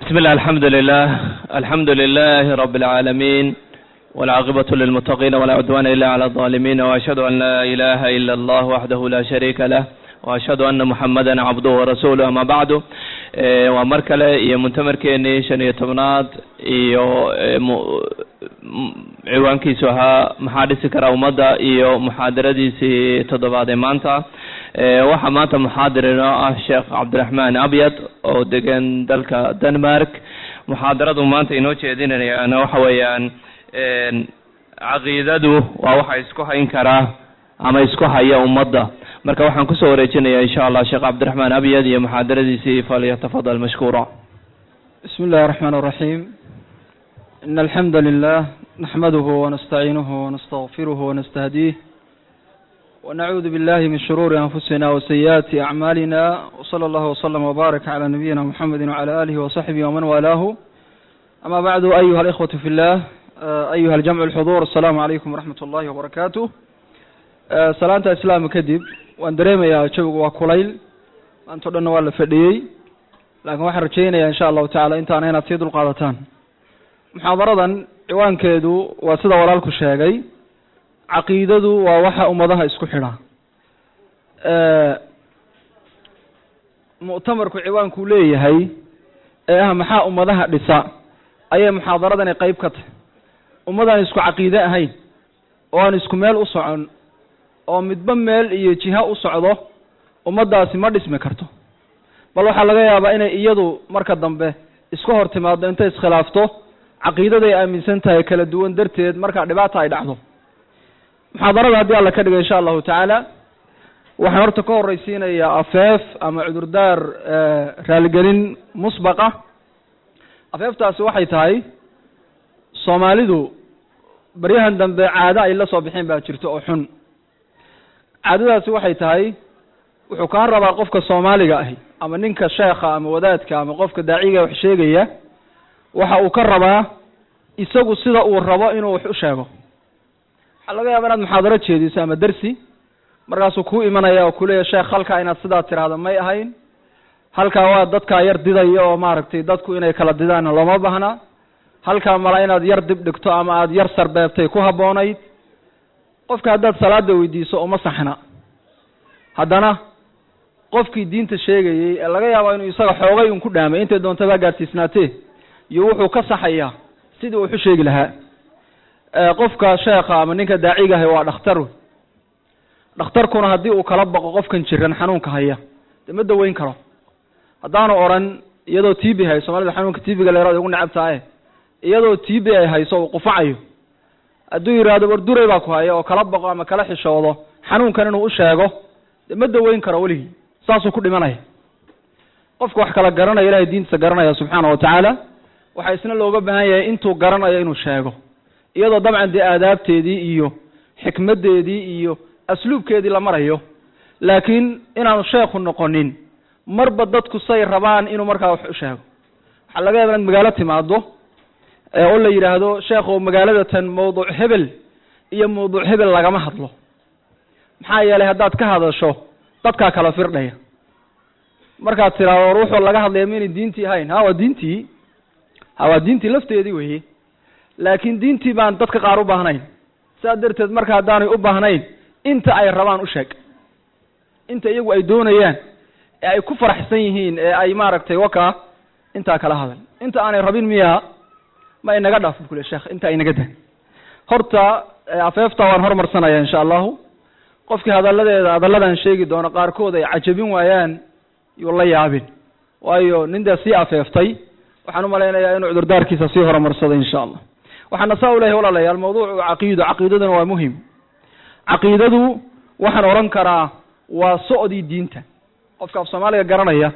بسم الله الحمد لله الحمد لله رب العالمين والعاقبة للمتقين ولا عدوان إلا على الظالمين وأشهد أن لا إله إلا الله وحده لا شريك له وأشهد أن محمدا عبده ورسوله أما بعد waa mar kale iyo muntamarkeenii shan iyo tobnaad iyo ciwaankiisu ahaa maxaa dhisi kara ummadda iyo muxaadaradiisii toddobaad ee maanta waxaa maanta muxaadir inoo ah sheekh cabdiraxmaan abyad oo degan dalka denmark muxaadaradu maanta inoo jeedinayaan waxa weeyaan caqiidadu waa waxa isku hayn karaa ama isku haya ummadda marka waxaan kusoo wareejinaya insha allah sheekh cabdiraxmaan abyad iyo muxaadaradiisii falyatafadal mashkuura بسم الله الرحمن الرحيم إن الحمد لله نحمده ونستعينه ونستغفره ونستهديه ونعوذ بالله من شرور أنفسنا وسيئات أعمالنا وصلى الله وسلم وبارك على نبينا محمد وعلى آله وصحبه ومن والاه أما بعد أيها الإخوة في الله أيها الجمع الحضور السلام عليكم ورحمة الله وبركاته salaanta islaamka kadib waan dareemayaa jawigu waa kulayl maantao dhanna waa la fadhiyey laakiin waxaan rajaynayaa insha allahu tacala intaana inaad sii dulqaadataan muxaadaradan ciwaankeedu waa sida walaalku sheegay caqiidadu waa waxa ummadaha isku xidha mu'tamarku ciwaankuu leeyahay ee ah maxaa ummadaha dhisa ayay muxaadaradani qeyb ka tahay ummadaan isku caqiide ahayn oo aan isku meel u socon oo midba meel iyo jiha u socdo ummaddaasi ma dhismi karto bal waxaa laga yaabaa inay iyadu marka dambe isku hor timaado intay iskhilaafto caqiidaday aaminsan tahay kala duwan darteed markaa dhibaata ay dhacdo muxaadarada haddii alla ka dhiga insha allahu tacaala waxaan horta ka horreysiinayaa afeef ama cudurdaar raaligelin musbaqa afeeftaasi waxay tahay soomaalidu baryahan dambe caado ay la soo bixeen baa jirto oo xun caadadaasi waxay tahay wuxuu kaa rabaa qofka soomaaliga ahi ama ninka sheekha ama wadaadka ama qofka daaciga wax sheegaya waxa uu ka rabaa isagu sida uu rabo inuu wax u sheego waxaa laga yaaba inaad muxaadaro jeediso ama dersi markaasuu kuu imanaya oo kuleeya sheekh halkaa inaad sidaa tiraahdo may ahayn halkaa waa dadkaa yar didaya oo maaragtay dadku inay kala didaan looma baahna halkaa mala inaad yar dib dhigto ama aada yar sarbeebtay ku habboonayd qofka haddaad salaada weydiiso uma saxna haddana qofkii diinta sheegayey ee laga yaaba inuu isaga xoogay un ku dhaamay intay doontaba gaadhsiisnaatee iyo wuxuu ka saxayaa sidii uu waxu sheegi lahaa qofka sheekha ama ninka daaciga ahi waa dhakhtar dhakhtarkuna haddii uu kala baqo qofkan jiran xanuunka haya dee ma daweyn karo haddaanu odhan iyadoo t b hay soomaalida xanuunka t b-ga leerada ugu necab tahay iyadoo t b ay hayso uu qufacayo hadduu yidhaahdo warduray baa ku haya oo kala baqo ama kala xishoodo xanuunkan inuu u sheego dee ma daweyn karo weligii saasuu ku dhimanaya qofka wax kala garanaya ilahay diintiisa garanaya subxaana wa tacaala waxaa isna looga baahan yahay intuu garanayo inuu sheego iyadoo dabcan dee aadaabteedii iyo xikmaddeedii iyo asluubkeedii la marayo laakiin inaanu sheekhu noqonin marba dadku say rabaan inuu markaa wax u sheego waxaa laga yaaba inaad magaalo timaado oo la yidhaahdo sheekhow magaalada tan mawduuc hebel iyo mawduuc hebel lagama hadlo maxaa yeelay haddaad ka hadasho dadkaa kala firdhaya markaad tiraado war wuxuu laga hadlaya maynay diintii ahayn ha waa diintii ha waa diintii lafteedii weye laakiin diintii baan dadka qaar u baahnayn saa darteed marka haddaanay u baahnayn inta ay rabaan u sheeg inta iyagu ay doonayaan ee ay ku faraxsan yihiin ee ay maaragtay wakaa intaa kala hadal inta aanay rabin miyaa ma inaga dhaafin kule sheekh inta inaga dan horta afeefta waan hormarsanaya insha allahu qofkii hadalladeeda hadalladan sheegi doono qaarkood ay cajabin waayaan yuu la yaabin waayo nin dee sii afeeftay waxaan u malaynayaa inuu cudurdaarkiisa sii horumarsaday insha allah waxaana saa u lehay walaalayaal mawduucu caqiido caqiidaduna waa muhim caqiidadu waxaan odhan karaa waa socdii diinta qofka af soomaaliga garanaya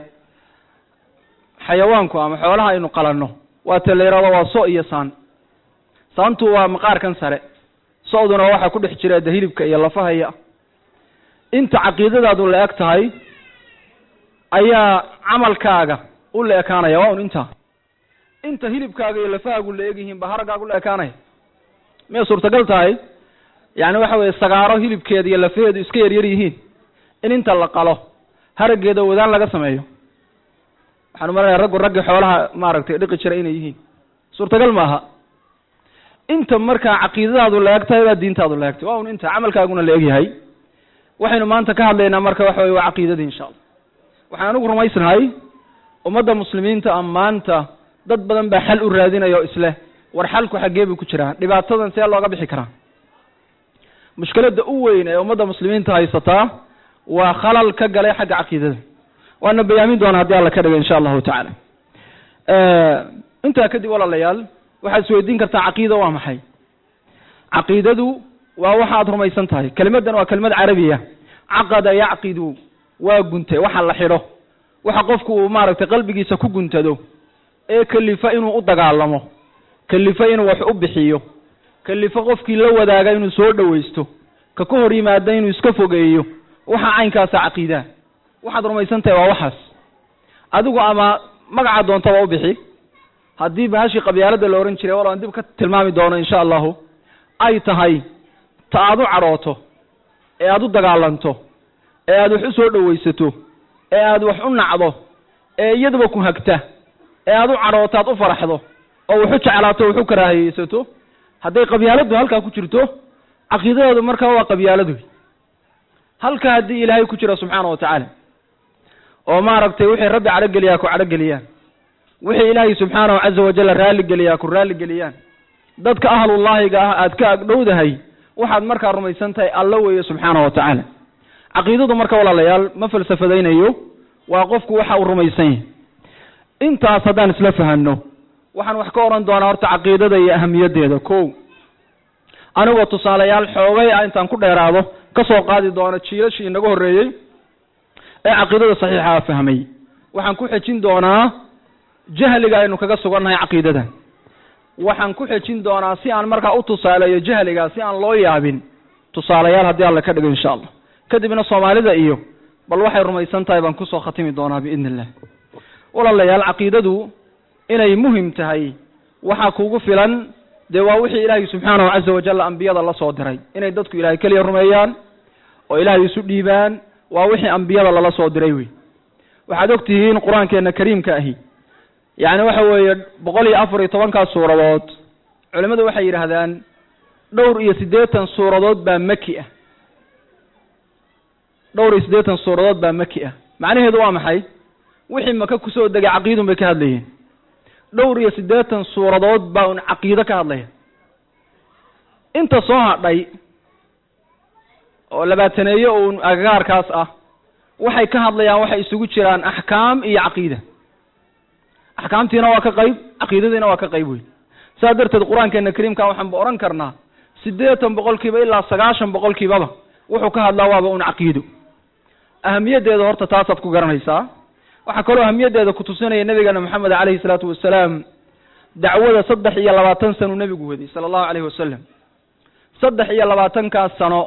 xayawaanku ama xoolaha aynu qalanno waa te la yihahdo waa so iyo saan saantu waa maqaarkan sare socduna waxaa ku dhex jira de hilibka iyo lafahaya inta caqiidadaadu la eg tahay ayaa camalkaaga u la ekaanaya waa un intaa inta hilibkaaga iyo lafahaagu la egyihiin ba haraggaagu la ekaanaya miyay suurtagal tahay yani waxa weye sagaaro hilibkeeda iyo lafaheedu iska yaryar yihiin in inta la qalo haraggeeda wadaan laga sameeyo waxaan umalanaya raggu raggii xoolaha maaragtay dhiqi jiray inay yihiin suurtagal maaha inta markaa caqiidadaadu la-eg tahay baa diintaadu la egtay waa un inta camalkaaguna la egyahay waxaynu maanta ka hadlaynaa marka waxa weye waa caqiidadii insha allah waxaan anigu rumaysnahay ummadda muslimiinta a maanta dad badan baa xal u raadinaya oo isleh war xalku xaggee buu ku jiraa dhibaatadan see looga bixi karaa mushkiladda u weyn ee ummadda muslimiinta haysataa waa khalal ka galay xagga caqiidada waana bayaamin doona haddii alla ka dhiga insha allahu tacaala intaa kadib walaalayaal waxaad isweydiin kartaa caqiida waa maxay caqiidadu waa waxa aad rumaysan tahay kelimaddan waa kelimad carabiya caqada yacqidu waa guntay waxa la xidho waxa qofku uu maaragtay qalbigiisa ku guntado ee kelifa inuu u dagaalamo kelifa inuu wax u bixiyo kelifa qofkii la wadaaga inuu soo dhowaysto ka ka hor yimaada inuu iska fogeeyo waxa caynkaasa caqiidaa waxaad rumaysan tahay waa waxaas adigu ama magaca doontaba u bixi haddii bahashii qabyaalada la ohan jiray wal aan dib ka tilmaami doono insha allahu ay tahay ta aad u cadhooto ee aad u dagaalanto ee aad wax u soo dhowaysato ee aad wax u nacdo ee iyaduba ku hagta ee aad u cadhooto aad u faraxdo oo wax u jeclaato wax u karaahiyeysato hadday qabyaaladu halkaa ku jirto caqiidadeedu markaa waa qabyaaladu halka haddii ilaahay ku jiro subxaana wa tacaala oo maaragtay wixii rabbi cadhogeliyaa ku cadhogeliyaan wixii ilaahay subxaanahu caza wajalla raalligeliyaa ku raalligeliyaan dadka ahlullaahiga ah aad ka agdhowdahay waxaad markaa rumaysan tahay alla weeye subxaana wa tacaala caqiidadu marka walaalayaal ma falsafadaynayo waa qofku waxa uu rumaysan yahay intaas haddaan isla fahanno waxaan wax ka odhan doonaa horta caqiidada iyo ahamiyaddeeda ko anigoo tusaalayaal xoogay ah intaan ku dheeraado ka soo qaadi doono jiilashii inaga horreeyey ee caqiidada saxiixa fahmay waxaan ku xejin doonaa jahliga aynu kaga sugannahay caqiidada waxaan ku xejin doonaa si aan markaa u tusaaleeyo jahliga si aan loo yaabin tusaalayaal haddii alla ka dhigo insha allah kadibna soomaalida iyo bal waxay rumaysan tahay baan kusoo khatimi doonaa biidni illah walaalayaal caqiidadu inay muhim tahay waxaa kugu filan dee waa wixii ilaahay subxaanahu caza wajalla ambiyada la soo diray inay dadku ilahay keliya rumeeyaan oo ilaahay isu dhiibaan waa wixii ambiyada lala soo diray wey waxaad og tihiin qur-aankeena kariimka ahi yacni waxa weeye boqol iyo afar iyo tobankaas suuradood culimmadu waxay yidhaahdaan dhowr iyo siddeetan suuradood baa maki ah dhowr iyo siddeetan suuradood baa maki ah macnaheedu waa maxay wixii maka kusoo degay caqiidun bay ka hadlayeen dhowr iyo siddeetan suuradood baa un caqiido ka hadlaya inta soo hadhay oo labaataneeyo uun agagaarkaas ah waxay ka hadlayaan waxay isugu jiraan axkaam iyo caqiida axkaamtiina waa ka qayb caqiidadiina waa ka qayb weyn saas darteed qur-aankeena kariimka waxaanba odhan karnaa siddeetan boqolkiiba ilaa sagaashan boqolkiibaba wuxuu ka hadlaa waaba un caqiido ahamiyaddeeda horta taasaad ku garanaysaa waxaa kaloo ahamiyaddeeda kutusinaya nabigeena moxamed calayhi salaatu wasalaam dacwada saddex iyo labaatan sanuu nebigu waday sala allahu calayhi wasalam saddex iyo labaatankaas sano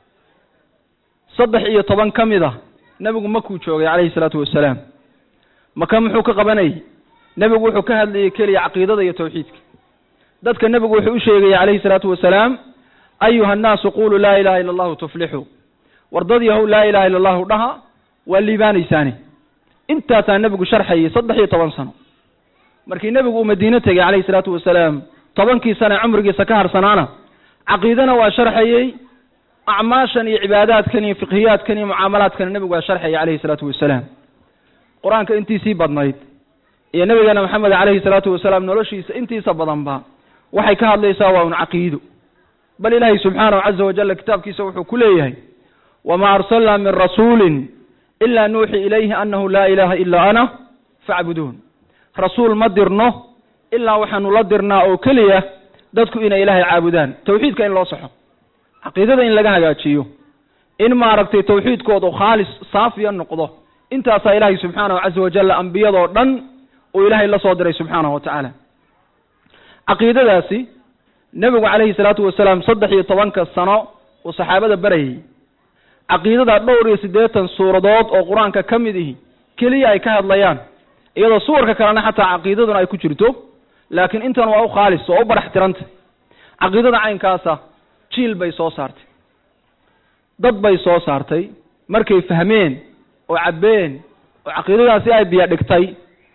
saddex iyo toban ka mid a nebigu makuu joogay calayhi salaatu wasalaam maka muxuu ka qabanayay nebigu wuxuu ka hadlayay keliya caqiidada iyo tawxiidka dadka nebigu wuxuu u sheegaya calayhi salaatu wasalaam ayuha annaasu quluu laa ilaha illa allahu tuflixuu war dad yahow laa ilaha illa allahu dhaha waa liibaanaysaani intaasaa nebigu sharxayay saddex iyo toban sano markii nebigu uu madiine tegey calayhi salaatu wasalaam tobankii sane cumrigiisa ka harsanaana caqiidana waa sharxayey acmaashan iyo cibaadaadkan iyo fiqhiyaadkan iyo mucaamalaadkana nebigu waa sharxayay calayhi salaatu wasalaam qur-aanka intiisii badnayd iyo nabigeena maxamed calayhi salaatu wasalaam noloshiisa intiisa badanba waxay ka hadlaysaa waa un caqiido bal ilaahay subxaanahu caza wajalla kitaabkiisa wuxuu ku leeyahay wamaa arsalnaa min rasuulin ilaa nuuxi ilayhi annahu laa ilaha ilaa ana facbuduun rasuul ma dirno ilaa waxaanu la dirnaa oo keliya dadku inay ilaahay caabudaan tawxiidka in loo saxo caqiidada in laga hagaajiyo in maaragtay tawxiidkoodu khaalis saafiya noqdo intaasaa ilaahay subxaanahu caza wajalla ambiyadoo dhan uu ilaahay la soo diray subxaanahu wa tacaala caqiidadaasi nebigu calayhi salaatu wasalaam saddex iyo tobanka sano uu saxaabada barayay caqiidada dhowr iyo siddeetan suuradood oo qur-aanka ka mid ihi keliya ay ka hadlayaan iyadoo suwarka kalena xataa caqiidaduna ay ku jirto laakiin intan waa u khaalis oo u barax tiranta caqiidada caynkaasa jiil bay soo saartay dad bay soo saartay markay fahmeen oo cabbeen oo caqiidadaasi ay biyo dhigtay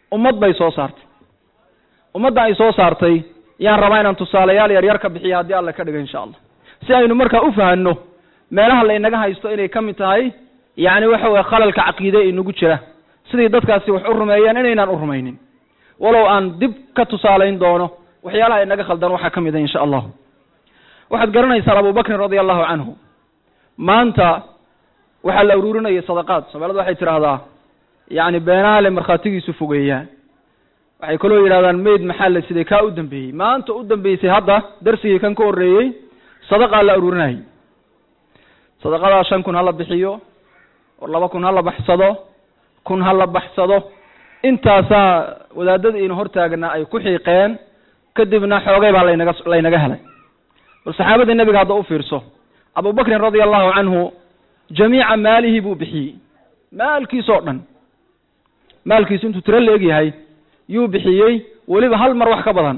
ummad bay soo saartay ummadda ay soo saartay yaan rabaa inaan tusaalayaal yaryar ka bixiyo haddii alla ka dhiga insha allah si aynu markaa u fahanno meelaha laynaga haysto inay ka mid tahay yacni waxa weye khalalka caqiide inagu jira sidii dadkaasi wax u rumeeyeen inaynaan u rumaynin walow aan dib ka tusaalayn doono waxyaalaha inaga khaldan waxaa ka mid a insha allah waxaad garanaysaan abubakrin radia allahu canhu maanta waxaa la ururinayay sadaqaad soomaalida waxay tidhaahdaa yacni beenaale markhaatigiisu fogeeyaan waxay kaloo yidhahdaan mayd maxaa la siday kaa u dambeeyey maanta u dambeysay hadda darsigii kan ka horreeyey sadaqaa la ururinayay sadaqadaa shan kun hala bixiyo or laba kun hala baxsado kun hala baxsado intaasaa wadaadada ina hortaagnaa ay ku xiiqeen kadibna xoogay baa laynaga laynaga helay bal saxaabadii nebiga hadda u fiirso abubakrin radia allahu canhu jamiica maalihi buu bixiyey maalkiis oo dhan maalkiisu intuu tiro la-eg yahay yuu bixiyey weliba hal mar wax ka badan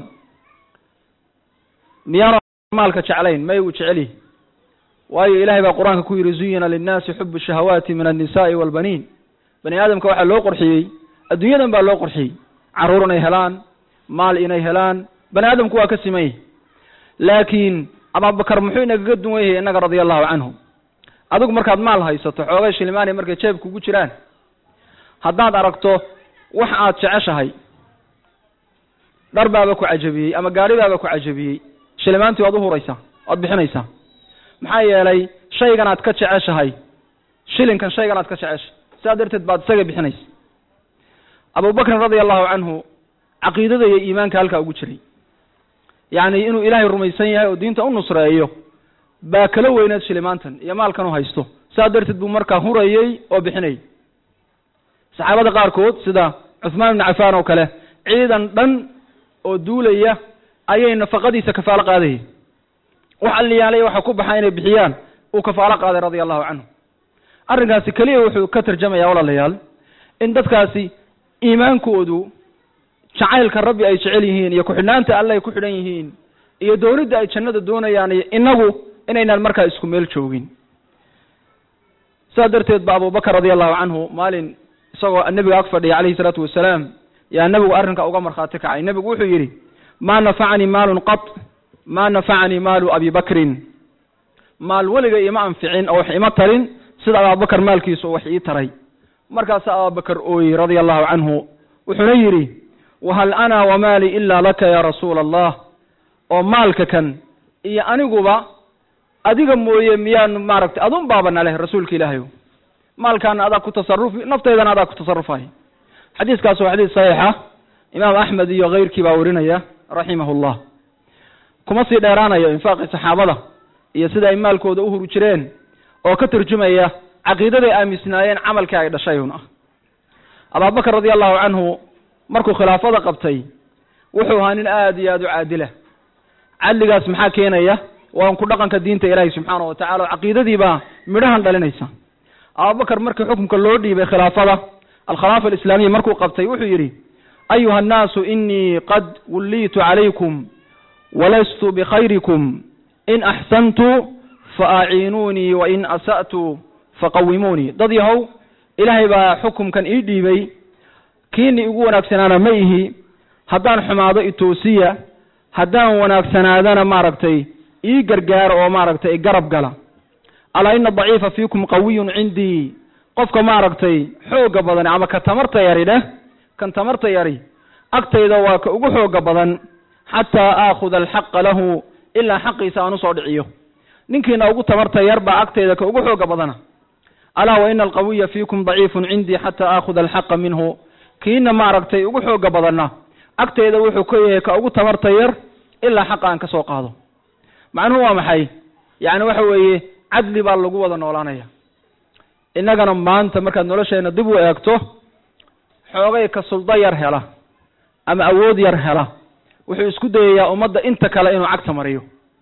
miyaanu maalka jeclayn may uu jecel yahi waayo ilahay baa qur-aanka ku yidhi zuyina linnaasi xubu shahawaati min annisa'i waalbaniin bani aadamka waxaa loo qorxiyey adduunyadan baa loo qorxiyey carruur inay helaan maal inay helaan bani aadamku waa ka siman yahi laakiin abubakar muxuu inagaga duwan yahay innaga radia allahu canhu adigu markaad maal haysato xoogay shilimaanay markay jeeb kugu jiraan haddaad aragto wax aad jeceshahay dhar baaba ku cajabiyey ama gaari baaba ku cajabiyey shilimaantii waad uhuraysaa waad bixinaysaa maxaa yeelay shaygan aad ka jeceshahay shilinkan shaygan aad ka jeceshahay sidaa darteed baad isaga bixinaysa abubakrin radia allahu canhu caqiidada iyo iimaanka halkaa ugu jiray yacni inuu ilaahay rumaysan yahay oo diinta u nusreeyo baa kala weyneed shilimaantan iyo maalkan u haysto sidaa darteed buu markaa hurayey oo bixinayay saxaabada qaarkood sida cuthmaan ibnu cafaan oo kale ciidan dhan oo duulaya ayay nafaqadiisa kafaalo qaadayay wax alliyaalay waxa ku baxa inay bixiyaan uu kafaalo qaaday radia allahu canhu arrinkaasi keliya wuxuu ka tarjamayaa walaalayaal in dadkaasi iimaankoodu jacaylka rabbi ay jecel yihiin iyo ku-xidhnaanta alle ay ku xidhan yihiin iyo doonidda ay jannada doonayaan iyo inagu inaynaan markaa isku meel joogin sidaa darteed ba abubakar radia allahu canhu maalin isagoo nebiga ag fadhiya calayhi salaatu wasalaam yaa nebigu arrinka uga markhaati kacay nebigu wuxuu yidhi maa nafacanii maalun qat maa nafacanii maalu abi bakrin maal weliga ima anficin oo wax ima tarin sida abubakar maalkiisu wax ii taray markaasa abubakar ooyey radia allahu canhu wuxuuna yidhi wahal ana wamaali ila laka ya rasuula allah oo maalka kan iyo aniguba adiga mooye miyaan maaragtay adun baaba naleh rasuulka ilaahayo maalkaana adaa ku tasarufi naftaydana adaa ku tasarufay xadiiskaas waa xadiis saxiixa imaam axmed iyo keyrkii baa werinaya raximahu llah kuma sii dheeraanayo infaaqi saxaabada iyo sida ay maalkooda u huri jireen oo ka turjumaya caqiidaday aaminsnaayeen camalkii ay dhashayun ah abubakar radia allahu canhu markuu khilaafada qabtay wuxuu ahaa nin aada iyo aada u caadila cadligaas maxaa keenaya waa ku dhaqanka diinta ilaahi subxaana wa tacala oo caqiidadiibaa midhahan dhalinaysa abubakar markii xukunka loo dhiibay khilaafada alkhilaafa alislaamiya markuu qabtay wuxuu yidhi ayuha annaasu inii qad wulliitu calaykum walastu bikhayrikum in axsantu faaciinuunii wain asa'tu faqawimuunii dad yahow ilaahay baa xukumkan ii dhiibay kiini igu wanaagsanaana ma ihi haddaan xumaado itoosiya haddaan wanaagsanaadana maaragtay ii gargaaro oo maaragtay garab gala alaa ina daciifa fiikum qawiyun cindii qofka maaragtay xooga badan ama ka tamarta yari dheh kan tamarta yari agtayda waa ka ugu xooga badan xataa aakhuda alxaqa lahu ilaa xaqiisa aan usoo dhiciyo ninkiina ugu tamarta yar baa agtayda ka ugu xooga badana alaa wa ina alqawiya fiikum daciifun cindii xataa aakhuda alxaqa minhu kiina maaragtay ugu xooga badanna agtayda wuxuu ka yahay ka ugu tamarta yar ilaa xaqa aan ka soo qaado macnuhu waa maxay yacni waxa weeye cadli baa lagu wada noolaanaya innagana maanta markaad nolosheena dib u eegto xoogay ka suldo yar hela ama awood yar hela wuxuu isku dayayaa ummadda inta kale inuu cagta mariyo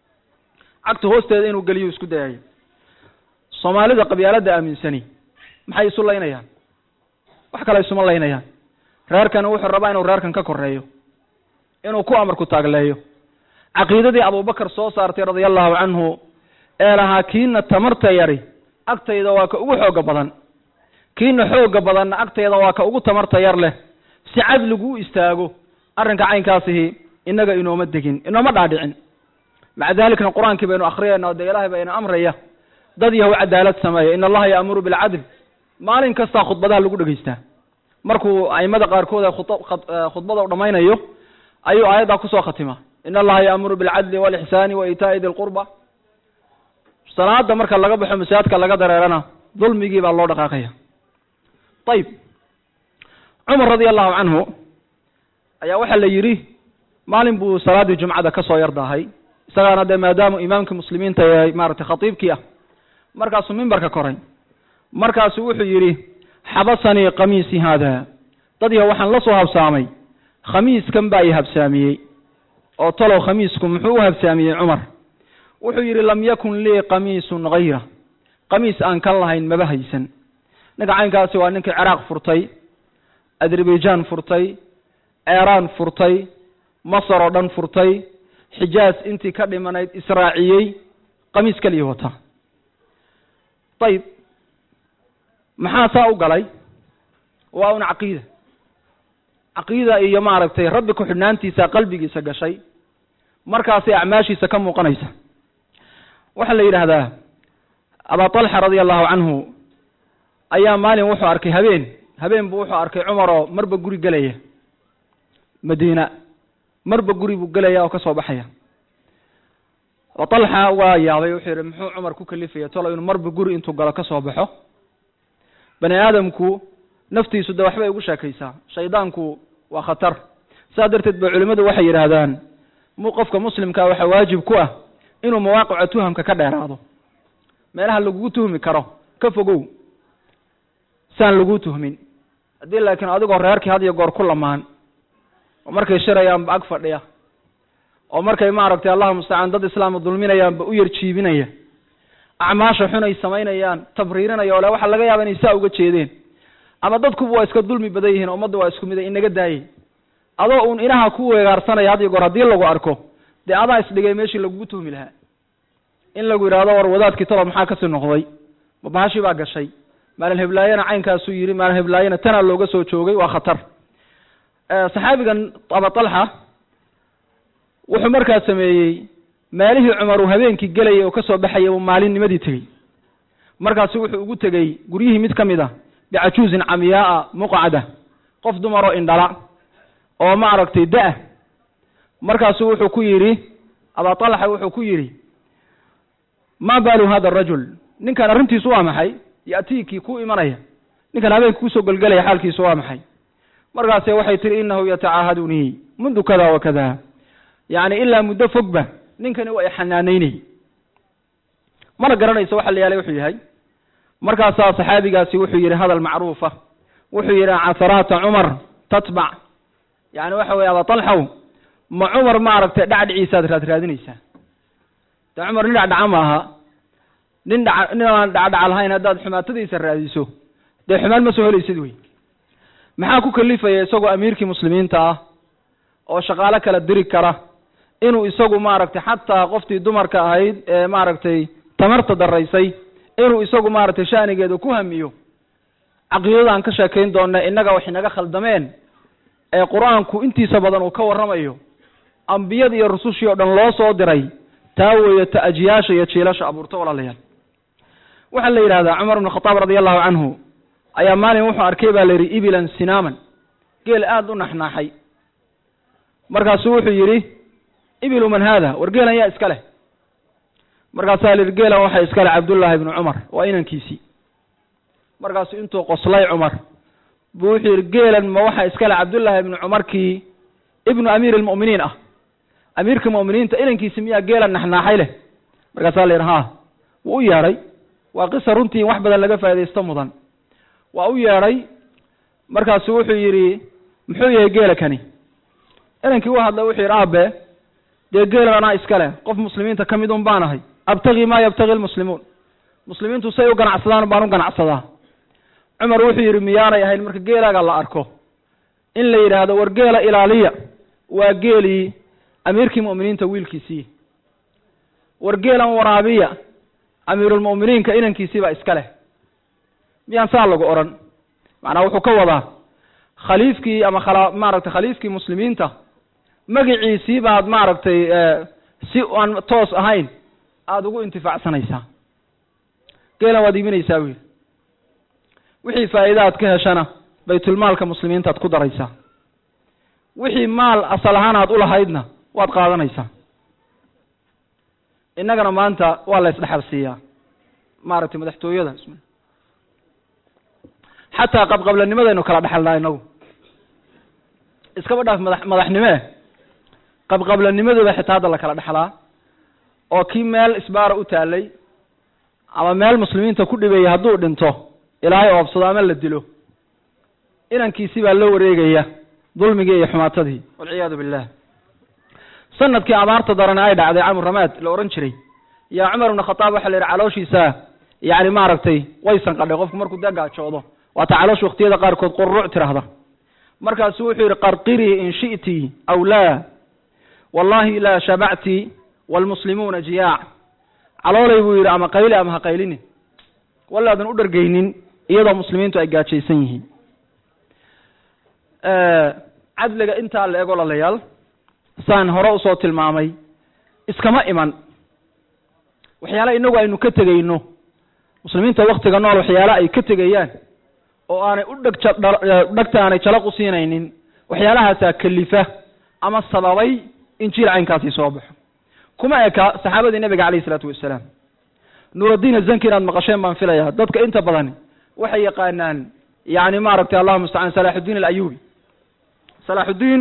cagta hoosteeda inuu geliyo isku dayayo soomaalida qabyaaladda aaminsani maxay isu laynayaan wax kale isuma laynayaan reerkani wuxuu rabaa inuu reerkan ka koreeyo inuu ku amarku taagleeyo caqiidadii abubakar soo saartay radia allahu canhu ee lahaa kiina tamarta yari agtayda waa ka ugu xooga badan kiina xooga badanna agtayda waa ka ugu tamarta yar leh si cadligu u istaago arrinka caynkaasihi innaga inooma degin inooma dhaadhicin maca dalikna qur-aankii baynu akhriyayna oo dee ilaahay baa ina amraya dad yahow cadaalad sameeya in allaha yaamuru bilcadl maalin kastaa khudbadaha lagu dhegaystaa markuu aimada qaarkood ee khudbada u dhammaynayo ayuu aayaddaa kusoo khatima in allaha yaamuru bilcadli walixsaani wa iitaa'i di lqurba salaada marka laga baxo masaajidka laga dareerana dulmigii baa loo dhaqaaqaya ayib cumar radia allahu canhu ayaa waxaa la yidhi maalin buu salaaddii jumcada ka soo yardaahay isagaana dee maadaamu imaamkii muslimiinta ee maaragtay khatiibkii ah markaasuu mimbarka koray markaasuu wuxuu yidhi xabasanii kamiisi haada dad yaho waxaan la soo habsaamay khamiiskan baa i habsaamiyey oo talow khamiisku muxuu u habsaamiyey cumar wuxuu yidhi lam yakun lii kamiisun hayra kamiis aan kan lahayn maba haysan ninka caynkaasi waa ninkii ciraaq furtay azerbaijan furtay eeraan furtay masar oo dhan furtay xijaaz intii ka dhimanayd israaciyey kamiis keliya wata ayib maxaa saa u galay waa un caqiida caqiida iyo maaragtay rabbi ku-xidhnaantiisa qalbigiisa gashay markaasay acmaashiisa ka muuqanaysa waxaa la yidhaahdaa abaa talxa radia allahu canhu ayaa maalin wuxuu arkay habeen habeen buu wuxuu arkay cumar oo marba guri gelaya madiina marba guri buu gelaya oo ka soo baxaya abaa talxa waa yaabay wuxuu yidhi muxuu cumar ku kalifaya tolo inuu marba guri intuu galo ka soo baxo bani aadamku naftiisu de waxbay ugu sheekaysaa shaydaanku waa khatar saas darteed ba culimmadu waxay yidhaahdaan mu qofka muslimkaa waxaa waajib ku ah inuu mawaaqica tuhamka ka dheeraado meelaha lagugu tuhmi karo ka fogow saan laguu tuhmin haddii laakiin adigoo reerkii had iyo goor ku lamaan oo markay shirayaanba ag fadhiya oo markay maaragtay allahu mustacaan dad islaama dulminayaanba u yar jiibinaya acmaasha xun ay samaynayaan tabriirinaya oo le waxaa laga yaaba inay saa uga jeedeen ama dadkuba waa iska dulmi badan yihiin ummadda waa isku mid ay inaga daayay adoo uun inaha ku weegaarsanaya had iyo goor haddii lagu arko dee adaa isdhigay meeshii lagugu tuhmi lahaa in lagu yidhahdo war wadaadkii talo maxaa kasii noqday ma bahashii baa gashay maalin heblaayana caynkaasuu yidhi maalin heblaayana tanaa looga soo joogay waa khatar saxaabigan aba talxa wuxuu markaa sameeyey maalihii cumar uu habeenkii gelayay oo kasoo baxayay uu maalinnimadii tegey markaasu wuxuu ugu tegey guryihii mid ka mid a bicajuuzin camyaaa muqcada qof dumaroo indhala oo maaragtay da- markaasu wuxuu ku yidhi abaa talxa wuxuu ku yidhi ma baalu hada arajul ninkan arrintiisu waa maxay ya'tiikii ku imanaya ninkan habeenka kusoo gelgelaya xaalkiisu waa maxay markaase waxay tihi inahu yatacaahadunii mundu kada wa kada yacni ilaa muddo fogba ninkani waa ixanaanaynay mana garanayso waxa la yaalay wuxuu yahay markaasaa saxaabigaasi wuxuu yidhi hadal macruufa wuxuu yidhi casaraata cumar tatbac yani waxa weye aba talxow ma cumar maaragtay dhacdhiciisaad raad raadinaysaa de cumar nin dhacdhaca maaha nin dha nin aan dhacdhaca lahayn haddaad xumaatadiisa raadiso dee xumaan ma soo helaysid wey maxaa ku kalifaya isagoo amiirkii muslimiinta ah oo shaqaalo kala diri kara inuu isagu maaragtay xataa qoftii dumarka ahayd ee maaragtay tamarta daraysay inuu isagu maaragtay shanigeeda ku hamiyo caqiidadaan ka sheekayn doona innaga wax inaga khaldameen ee qur-aanku intiisa badan uu ka warramayo ambiyada iyo rusushii oo dhan loo soo diray taa weeye ta ajiyaasha iyo jiilasha abuurto walaalayaal waxaa la yidhahdaa cumar ibn khataab radia allahu canhu ayaa maalin wuxuu arkay baa la yidhi ibilan sinaaman geel aada u naxnaaxay markaasuu wuxuu yidhi ibilu man haada war geelan yaa iska leh markaasaa la yidhi geelan waxaa iska leh cabdullaahi ibnu cumar waa inankiisii markaasuu intuu qoslay cumar buu wuxuu yidhi geelan ma waxaa iska leh cabdullaahi ibnu cumarkii ibnu amiiri almu'miniin ah amiirka mu'miniinta inankiisi miyaa geelan naxnaaxay leh markaasaa la yidhi ha wuu u yeedhay waa qisa runtii in wax badan laga faa'idaysto mudan waa u yeedhay markaasu wuxuu yidhi muxuu yahay geela kani inankii u hadlay wuxuu yidhi aabe dee geelan anaa iska leh qof muslimiinta ka mid un baan ahay abtagii maa yabtagi lmuslimuun muslimiintu say u ganacsadaan baan u ganacsadaa cumar wuxuu yidhi miyaanay ahayn marka geelaaga la arko in la yidhaahdo war geela ilaaliya waa geelii amiirkii mu'miniinta wiilkiisii war geelan waraabiya amiirulmu'miniinka inankiisiibaa iska leh miyaan saa lagu odhan macnaa wuxuu ka wadaa khaliifkii ama khala maaragtay khaliifkii muslimiinta magiciisii baad maaragtay si aan toos ahayn aada ugu intifaacsanaysaa geelan waad iibinaysaa buu yidhi wixii faa'iida aad ka heshana baytulmaalka muslimiinta ad ku daraysaa wixii maal asal ahaan aad ulahaydna waad qaadanaysaa innagana maanta waa la isdhexal siiyaa maaragtay madaxtooyada xataa qabqablanimadaynu kala dhexalnaa inagu iskaba dhaaf madax madaxnimee qabqablanimadooda xitaa hadda la kala dhexlaa oo kii meel isbaara u taalay ama meel muslimiinta ku dhibeeya hadduu dhinto ilaahay oobsado ama la dilo inankiisi baa loo wareegaya dulmigii iyo xumaatadii walciyaadu billah sanadkii abaarta darane ay dhacday camur ramaad la ohan jiray yaa cumar ibna khataab waxa la yidhi calooshiisa yani maaragtay way sanqadhay qofku markuu dee gaajoodo waata caloosha waktiyada qaarkood qururuc tiraahda markaasu wuxuu yidhi qarqirii in shi'ti aw laa wallahi laa shabacti waalmuslimuuna jiyaac caloolay buu yidhi ama qayli ama ha qaylini walaadan u dhargaynin iyadoo muslimiintu ay gaajaysan yihiin cadliga intaa la ego lalayaal saan hore usoo tilmaamay iskama iman waxyaala inagu aynu ka tegayno muslimiinta waktiga nool waxyaala ay ka tegayaan oo aanay u dheg dhegta aanay jalaq u siinaynin waxyaalahaasaa kelifa ama sababay in jiil caynkaasi soo baxo kuma eka saxaabadii nebiga calayh isalaatu wassalaam nuuraddiin azanki inaad maqasheen baan filayaa dadka inta badan waxay yaqaanaan yani maaragtay allahuma mustacaan salaaxuddiin alayubi salaaxuddiin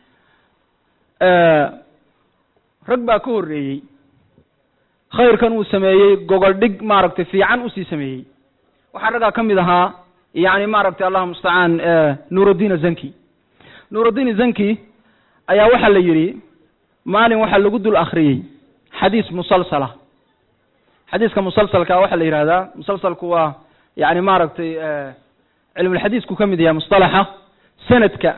rag baa ka horreeyey khayrkan uu sameeyey gogol dhig maaragtay fiican usii sameeyey waxaa raggaa ka mid ahaa yani maaragtay allahuma mustacaan nuuraddiin azanki nuuraddiin azanki ayaa waxaa la yidhi maalin waxaa lagu dul akriyey xadiis musalsala xadiiska musalsalka waxaa la yidhahdaa musalsalku waa yani maaragtay cilmulxadiisku ka mid yahay musطalaxa sanadka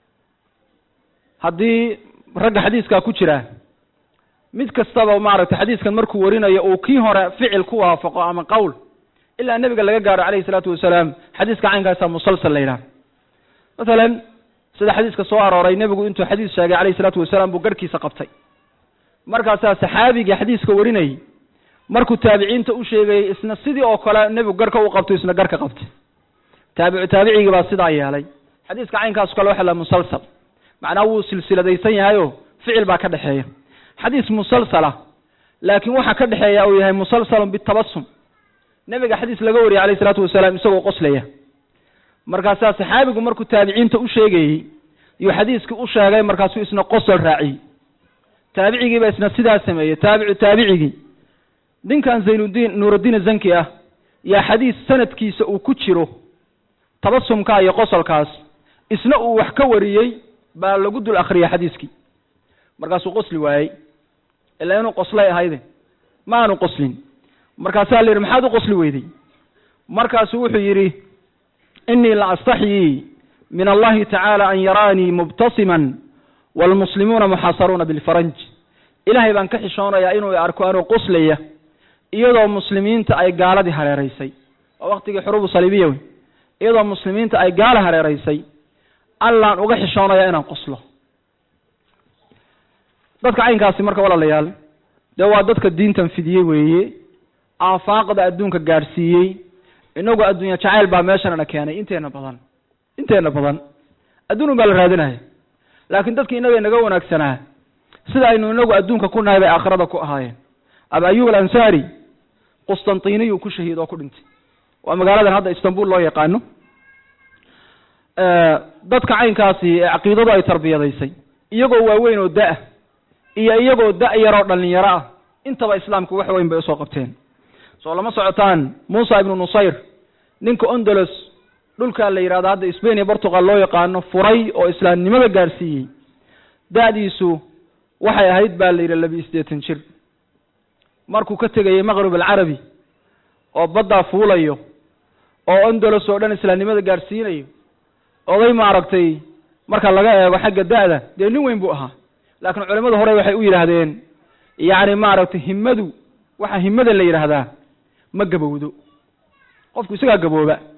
haddii ragga xadiiskaa ku jira mid kastaba maaragtay xadiiskan markuu warinayo uu kii hore ficil ku waafaqo ama qowl ilaa nebiga laga gaaro calayhi isalaatu wasalaam xadiiska caynkaasa musalsal la yidhaha masalan sida xadiiska soo arooray nebigu intuu xadiis sheegay calayhi isalaatu wasalaam buu garhkiisa qabtay markaasaa saxaabigii xadiiska warinayay markuu taabiciinta u sheegayey isna sidii oo kale nebigu garhka u qabto isna garhka qabtay taabicu taabicigii baa sidaa yeelay xadiiska caynkaaso kale waxa la musalsal macnaa wuu silsiladaysan yahayo ficil baa ka dhexeeya xadiis musalsala laakiin waxa ka dhexeeya uu yahay musalsalun bitabasum nebiga xadiis laga wariyay alayh isalaatu wasalaam isagoo qoslaya markaasaa saxaabigu markuu taabiciinta u sheegayey yuu xadiiskii u sheegay markaasuu isna qosol raaciyey taabicigiiba isna sidaa sameeyey taabicu taabicigii ninkan zaynuddiin nuuraddiin zanki ah yaa xadiis sanadkiisa uu ku jiro tabasumkaa iyo qosolkaas isna uu wax ka wariyey baa lagu dul akriyay xadiiskii markaasuu qosli waayey ilaa inuu qoslay ahayde ma aanu qoslin markaasaa la yidhi maxaad u qosli weyday markaasuu wuxuu yidhi inii la astaxyii min allahi tacaala an yaraanii mubtasiman waalmuslimuuna muxaasaruuna bilfaranj ilaahay baan ka xishoonayaa inuu arko anuu qoslaya iyadoo muslimiinta ay gaaladii hareeraysay waa waktigii xuruubu saliibiya wey iyadoo muslimiinta ay gaala hareeraysay allaan uga xishoonayaa inaan qoslo dadka caynkaasi marka walaalayaal dee waa dadka diintan fidiyey weeye aafaaqda adduunka gaadhsiiyey inagu adduunya jacayl baa meeshanana keenay inteena badan inteena badan adduun baa la raadinaya laakiin dadki inaga inaga wanaagsanaa sida aynu inagu adduunka ku nahay bay aakhirada ku ahaayeen aba ayub alansaari qustantiniyu ku shahiid oo ku dhintay waa magaaladan hadda istanbul loo yaqaano dadka caynkaasi ee caqiidadu ay tarbiyadaysay iyagoo waaweyn oo da- iyo iyagoo da- yaroo dhalinyaro ah intaba islaamku wax weyn bay usoo qabteen soo lama socotaan muusa ibnu nusayr ninka ondolos dhulkaa la yidhahdo hadda spain iyo portugal loo yaqaano furay oo islaamnimada gaadhsiiyey da-diisu waxay ahayd baa la yidhi labi siddeetan jir markuu ka tegayey maqrib alcarabi oo baddaa fuulayo oo ondolos oo dhan islaamnimada gaadhsiinayo oday maaragtay marka laga eego xagga da-da dee nin weyn buu ahaa laakiin culimadu hore waxay u yidhaahdeen yacni maaragtay himmadu waxa himmada la yidhaahdaa ma gabowdo qofku isagaa gabooba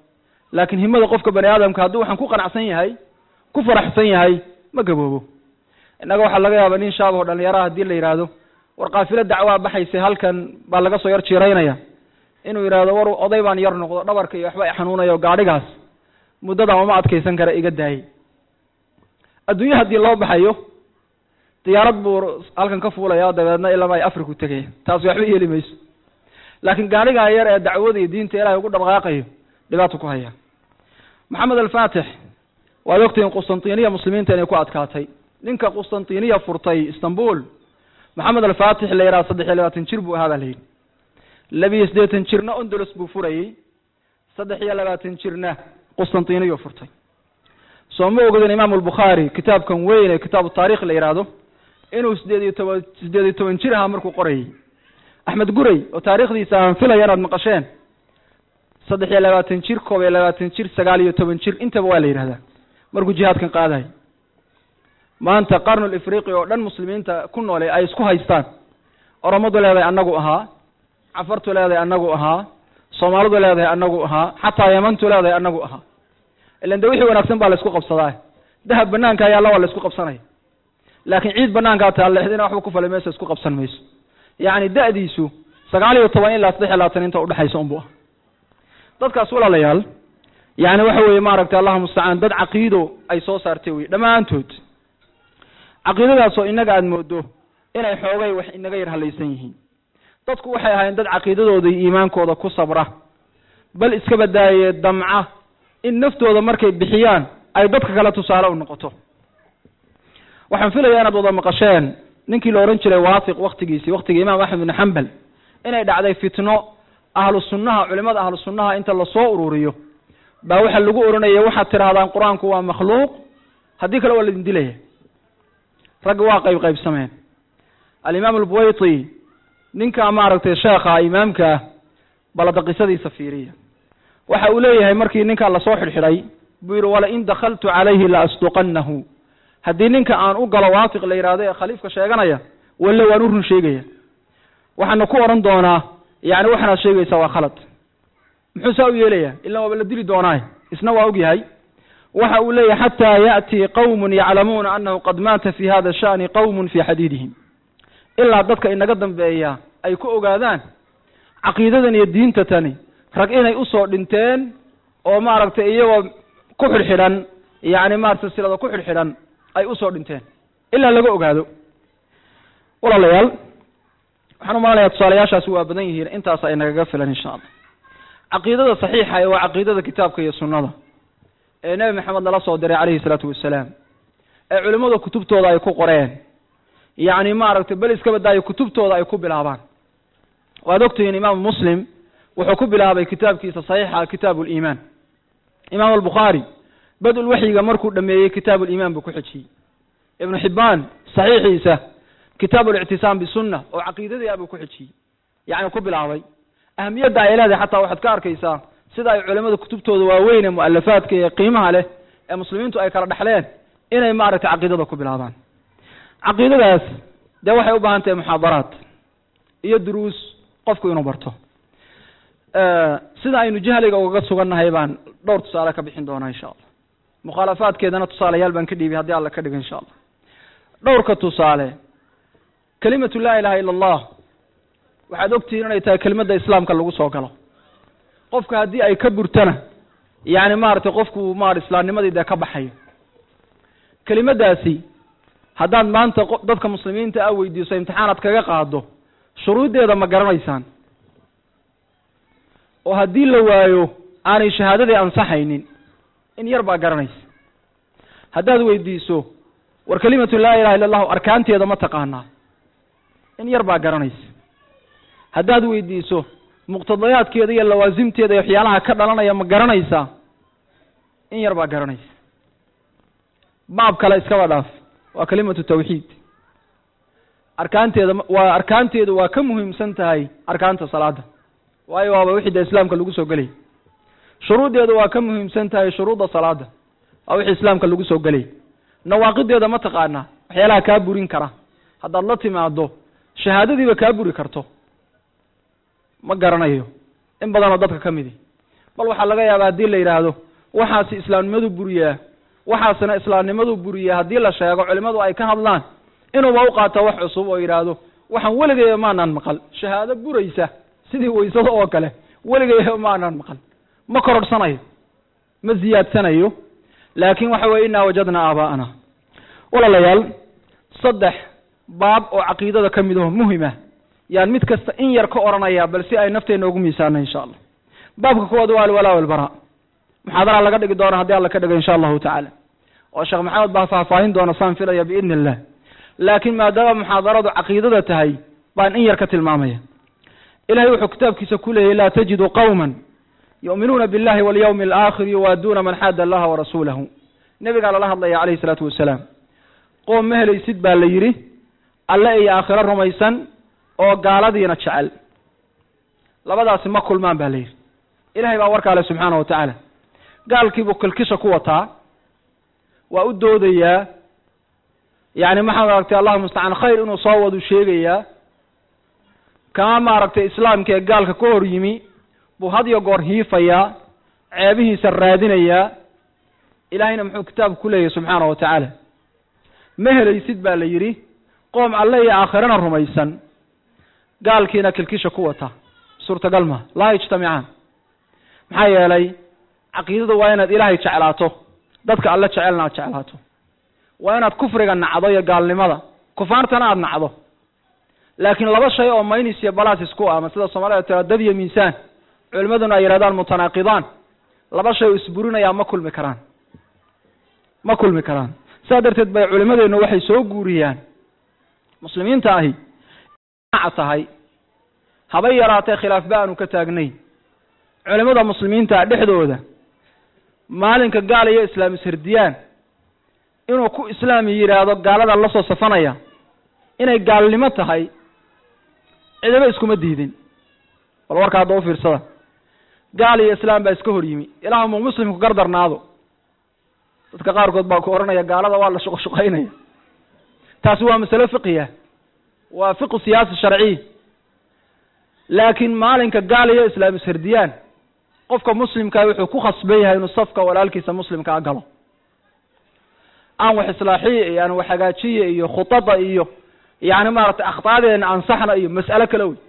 laakiin himada qofka bani aadamka hadduu waxaan ku qanacsan yahay ku faraxsan yahay ma gaboobo innaga waxaa laga yaaba nin shaabahoo dhalinyaraha haddii la yidhaahdo war kaafilo dacwaa baxaysa halkan baa laga soo yar jiiraynaya inuu yidhaahdo war oday baan yar noqdo dhabarka iyo waxba i xanuunayo gaadhigaas muddadan uma adkaysan kara iga daayay adduunye haddii loo baxayo diyaarad buu halkan ka fuulaya dabeedna ilama ay afriku tegaya taasi waxba yeeli mayso laakiin gaadhigaa yar ee dacwada iyo diinta ilaahay ugu dhaqaaqayo dhibaato ku haya maxamed alfaatix waad ogtihiin qustantiniya muslimiinta inay ku adkaatay ninka qustantiniya furtay istanbul maxamed alfaatix la yidhaha saddex iyo labaatan jir buu ahaa baa la yidhi labiyo siddeetan jirna ondolos buu furayey saddex iyo labaatan jirna qustantiniyu furtay soo ma ogadin imaamu albukhaari kitaabkan weyn ee kitaabu taarikh la yidhaahdo inuu sideed iyo toban sideed iyo toban jir ahaa markuu qorayey axmed guray oo taarikhdiisa aan filaya inaad maqasheen saddex iyo labaatan jir koob iyo labaatan jir sagaal iyo toban jir intaba waa la yidhahdaa markuu jihaadkan qaadayo maanta qarnul ifriqi oo dhan muslimiinta ku noole ay isku haystaan oromadu leedahay annagu ahaa cafartu leedahay annagu ahaa soomaalidu leedahay annagu ahaa xataa yamantu leedahay annagu ahaa ilan de wixii wanaagsan baa la isku qabsadaa dahab banaanka ayaalla waa la isku qabsanaya laakiin ciid banaankaa taallexdina waxba ku falay meesha isku qabsan mayso yacni da'diisu sagaal iyo toban ilaa saddex iyo labaatan inta udhexaysa unbu ah dadkaas walaalayaal yani waxa weeye maaragtay allahu mustacaan dad caqiido ay soo saartay wey dhammaantood caqiidadaasoo inaga aada moodo inay xoogay wax inaga yar halaysan yihiin dadku waxay ahaayeen dad caqiidadooda iyo iimaankooda ku sabra bal iska badaaye damca in naftooda markay bixiyaan ay dadka kale tusaale u noqoto waxaan filayaa inaad wada maqasheen ninkii la odhan jiray waasiq waktigiisii waktigii imaam axmed bin xambal inay dhacday fitno ahlu sunnaha culimada ahlu sunnaha inta lasoo ururiyo baa waxa lagu oranaya waxaad tidhahdaan qur-aanku waa makhluuq haddii kale waa laidin dilaya ragga waa qayb qaybsameen alimaam albuwayti ninka maaragtay sheekha imaamka ah balada qisadiisa fiiriya waxa uu leeyahay markii ninkaa lasoo xidhxidhay buu yidhi walain dakaltu calayhi la asduqannahu haddii ninka aan u galo waafiq la yidhahdo ee khaliifka sheeganaya walle waan u run sheegaya waxaana ku odhan doonaa yani waxanaad sheegaysaa waa khalad muxuu saa u yeelaya ilan waaba la dili doonaaye isna waa og yahay waxa uu leeyahay xataa ya'tii qawmun yaclamuuna annahu qad maata fi hada sha'ni qawmun fi xadiidihim ilaa dadka inaga dambeeya ay ku ogaadaan caqiidadan iyo diinta tani rag inay usoo dhinteen oo maaragtay iyagoo ku xidhxidhan yani maarata silsilada ku xidhxidhan ay usoo dhinteen ilaa laga ogaado walaalayaal waxaan u malanayaa tusaalayaashaasi waa badan yihiin intaas ay nagaga filan insha allah caqiidada saxiixa ee waa caqiidada kitaabka iyo sunnada ee nebi maxamed nala soo diray calayhi salaatu wasalaam ee culimmada kutubtooda ay ku qoreen yacni maaragtay bel iska badaayo kutubtooda ay ku bilaabaan waad ogtihiin imaamu muslim wuxuu ku bilaabay kitaabkiisa saxiixa kitaabu liimaan imaam albukhaari badul waxyiga markuu dhameeyey kitaabu liimaan buu ku xejiyey ibnu xibbaan saxiixiisa kitaabu lictisaam bisunna oo caqiidadii ah buu ku xejiyey yacni ku bilaabay ahamiyadda ay leedahay xataa waxaad ka arkaysaa sida ay culimada kutubtooda waaweyn ee mu'alafaadka ee qiimaha leh ee muslimiintu ay kala dhexleen inay maaragtay caqiidada ku bilaabaan caqiidadaas dee waxay u baahan tahay muxaadaraad iyo duruus qofku inuu barto sida aynu jahliga ugaga sugannahay baan dhowr tusaale ka bixin doonaa insha allah mukhaalafaadkeedana tusaalayaal baan ka dhiibay haddii alla ka dhigo insha allah dhowrka tusaale kelimatu laa ilaha illa allah waxaad ogtihiin inay tahay kelimadda islaamka lagu soo galo qofka haddii ay ka burtana yani maaragtay qofku maar islaamnimadii dee ka baxayo kelimadaasi haddaad maanta dadka muslimiinta a weydiiso imtixaanaad kaga qaado shuruuddeeda ma garanaysaan oo haddii la waayo aanay shahaadadii ansaxaynin in yar baa garanaysa haddaad weydiiso war kelimatu laa ilaha illa allahu arkaanteeda ma taqaanaa in yar baa garanaysa haddaad weydiiso muqtadayaadkeeda iyo lawaasimteeda iyo waxyaalaha ka dhalanaya ma garanaysaa in yar baa garanaysa baab kale iskaba dhaaf waa kelimatu tawxiid arkaanteeda waa arkaanteedu waa ka muhiimsan tahay arkaanta salaada waayo waaba wixii dee islaamka lagu soo gelay shuruuddeedu waa ka muhiimsan tahay shuruudda salaada waa wixii islaamka lagu soo gelay nawaaqideeda ma taqaanaa waxyaalaha kaa burin kara haddaad la timaado shahaadadiiba kaa buri karto ma garanayo in badanoo dadka ka midi bal waxaa laga yaabaa haddii la yidhaahdo waxaasi islaamnimadu buriyaa waxaasina islaamnimadu buriyaa haddii la sheego culimmadu ay ka hadlaan inuuba u qaato wax cusub oo yidhaahdo waxaan weligayba maanaan maqal shahaado buraysa sidii waysada oo kale weligayba maanaan maqal ma korodhsanayo ma ziyaadsanayo laakin waxa weye innaa wajadnaa aabaa'ana walaalayaal saddex baab oo caqiidada ka mid aho muhima yaan mid kasta in yar ka odhanaya bal si ay nafteena ugu miisaana insha allah baabka kuwaad waa alwalaa walbaraa muxaadaraa laga dhigi doona haddii alla ka dhigo insha allahu tacaala oo sheekh maxamed baa faahfaahin doona saan filaya biidni illah laakiin maadaama muxaadaradu caqiidada tahay baan in yar ka tilmaamaya ilahay wuxuu kitaabkiisa ku leeyahy laa tajidu qawma yu'minuuna billahi walyawmi alaakhir yuwaaduuna man xaada allaha warasuulahu nebigaa lala hadlaya calayhi isalaatu wasalaam qoom ma helaysid baa la yidhi alle iyo aakhiro rumaysan oo gaaladiina jecel labadaasi ma kulmaan ba la yidhi ilahay baa warkaa le subxaana wa tacaala gaalkiibuu kilkisha ku wataa waa u doodayaa yani maxaa maaragtay allahu mustacaan khayr inuu soo wadu sheegayaa kama maaragtay islaamka ee gaalka ka hor yimi buu had iyo goor hiifayaa ceebihiisa raadinayaa ilahayna muxuu kitaabku ku leeyahy subxaana wa tacaala ma helaysid baa la yidhi qoom alle iyo aakhirana rumaysan gaalkiina kilkisha ku wata suurtagal ma laa yajtamicaan maxaa yeelay caqiidadu waa inaad ilaahay jeclaato dadka alle jecelna aad jeclaato waa inaad kufriga nacdo iyo gaalnimada kufaartana aada nacdo laakiin laba shay oo maynis iyo balas isku ama sida soomaalida tira dad iyo miisaan culimaduna ay yidhahdaan mutanaaqidaan laba shay oo isburinayaa ma kulmi karaan ma kulmi karaan sidaa darteed bay culimadeennu waxay soo guuriyaan muslimiinta ahi naca tahay habay yaraatee khilaaf ba aanu ka taagnayn culimada muslimiinta dhexdooda maalinka gaal iyo islaam ishardiyaan inuu ku islaami yidhaahdo gaalada la soo safanaya inay gaalnimo tahay cidaba iskuma diidin bal warka hadda u fiirsada gaal iyo islaam baa iska hor yimi ilaah mu muslimku gardarnaado dadka qaarkood baa ku odhanaya gaalada waa la shuqoshuqaynaya taasi waa masalo fiqiya waa fiqu siyaasi sharciy laakiin maalinka gaal iyo islaam ishardiyaan qofka muslimkaa wuxuu ku khasban yahay inuu safka walaalkiisa muslimkaa galo aan wax islaaxiya iyo aan wax hagaajiya iyo khudada iyo yani maaragtay akhtaadeena ansaxna iyo mas'alo kale wey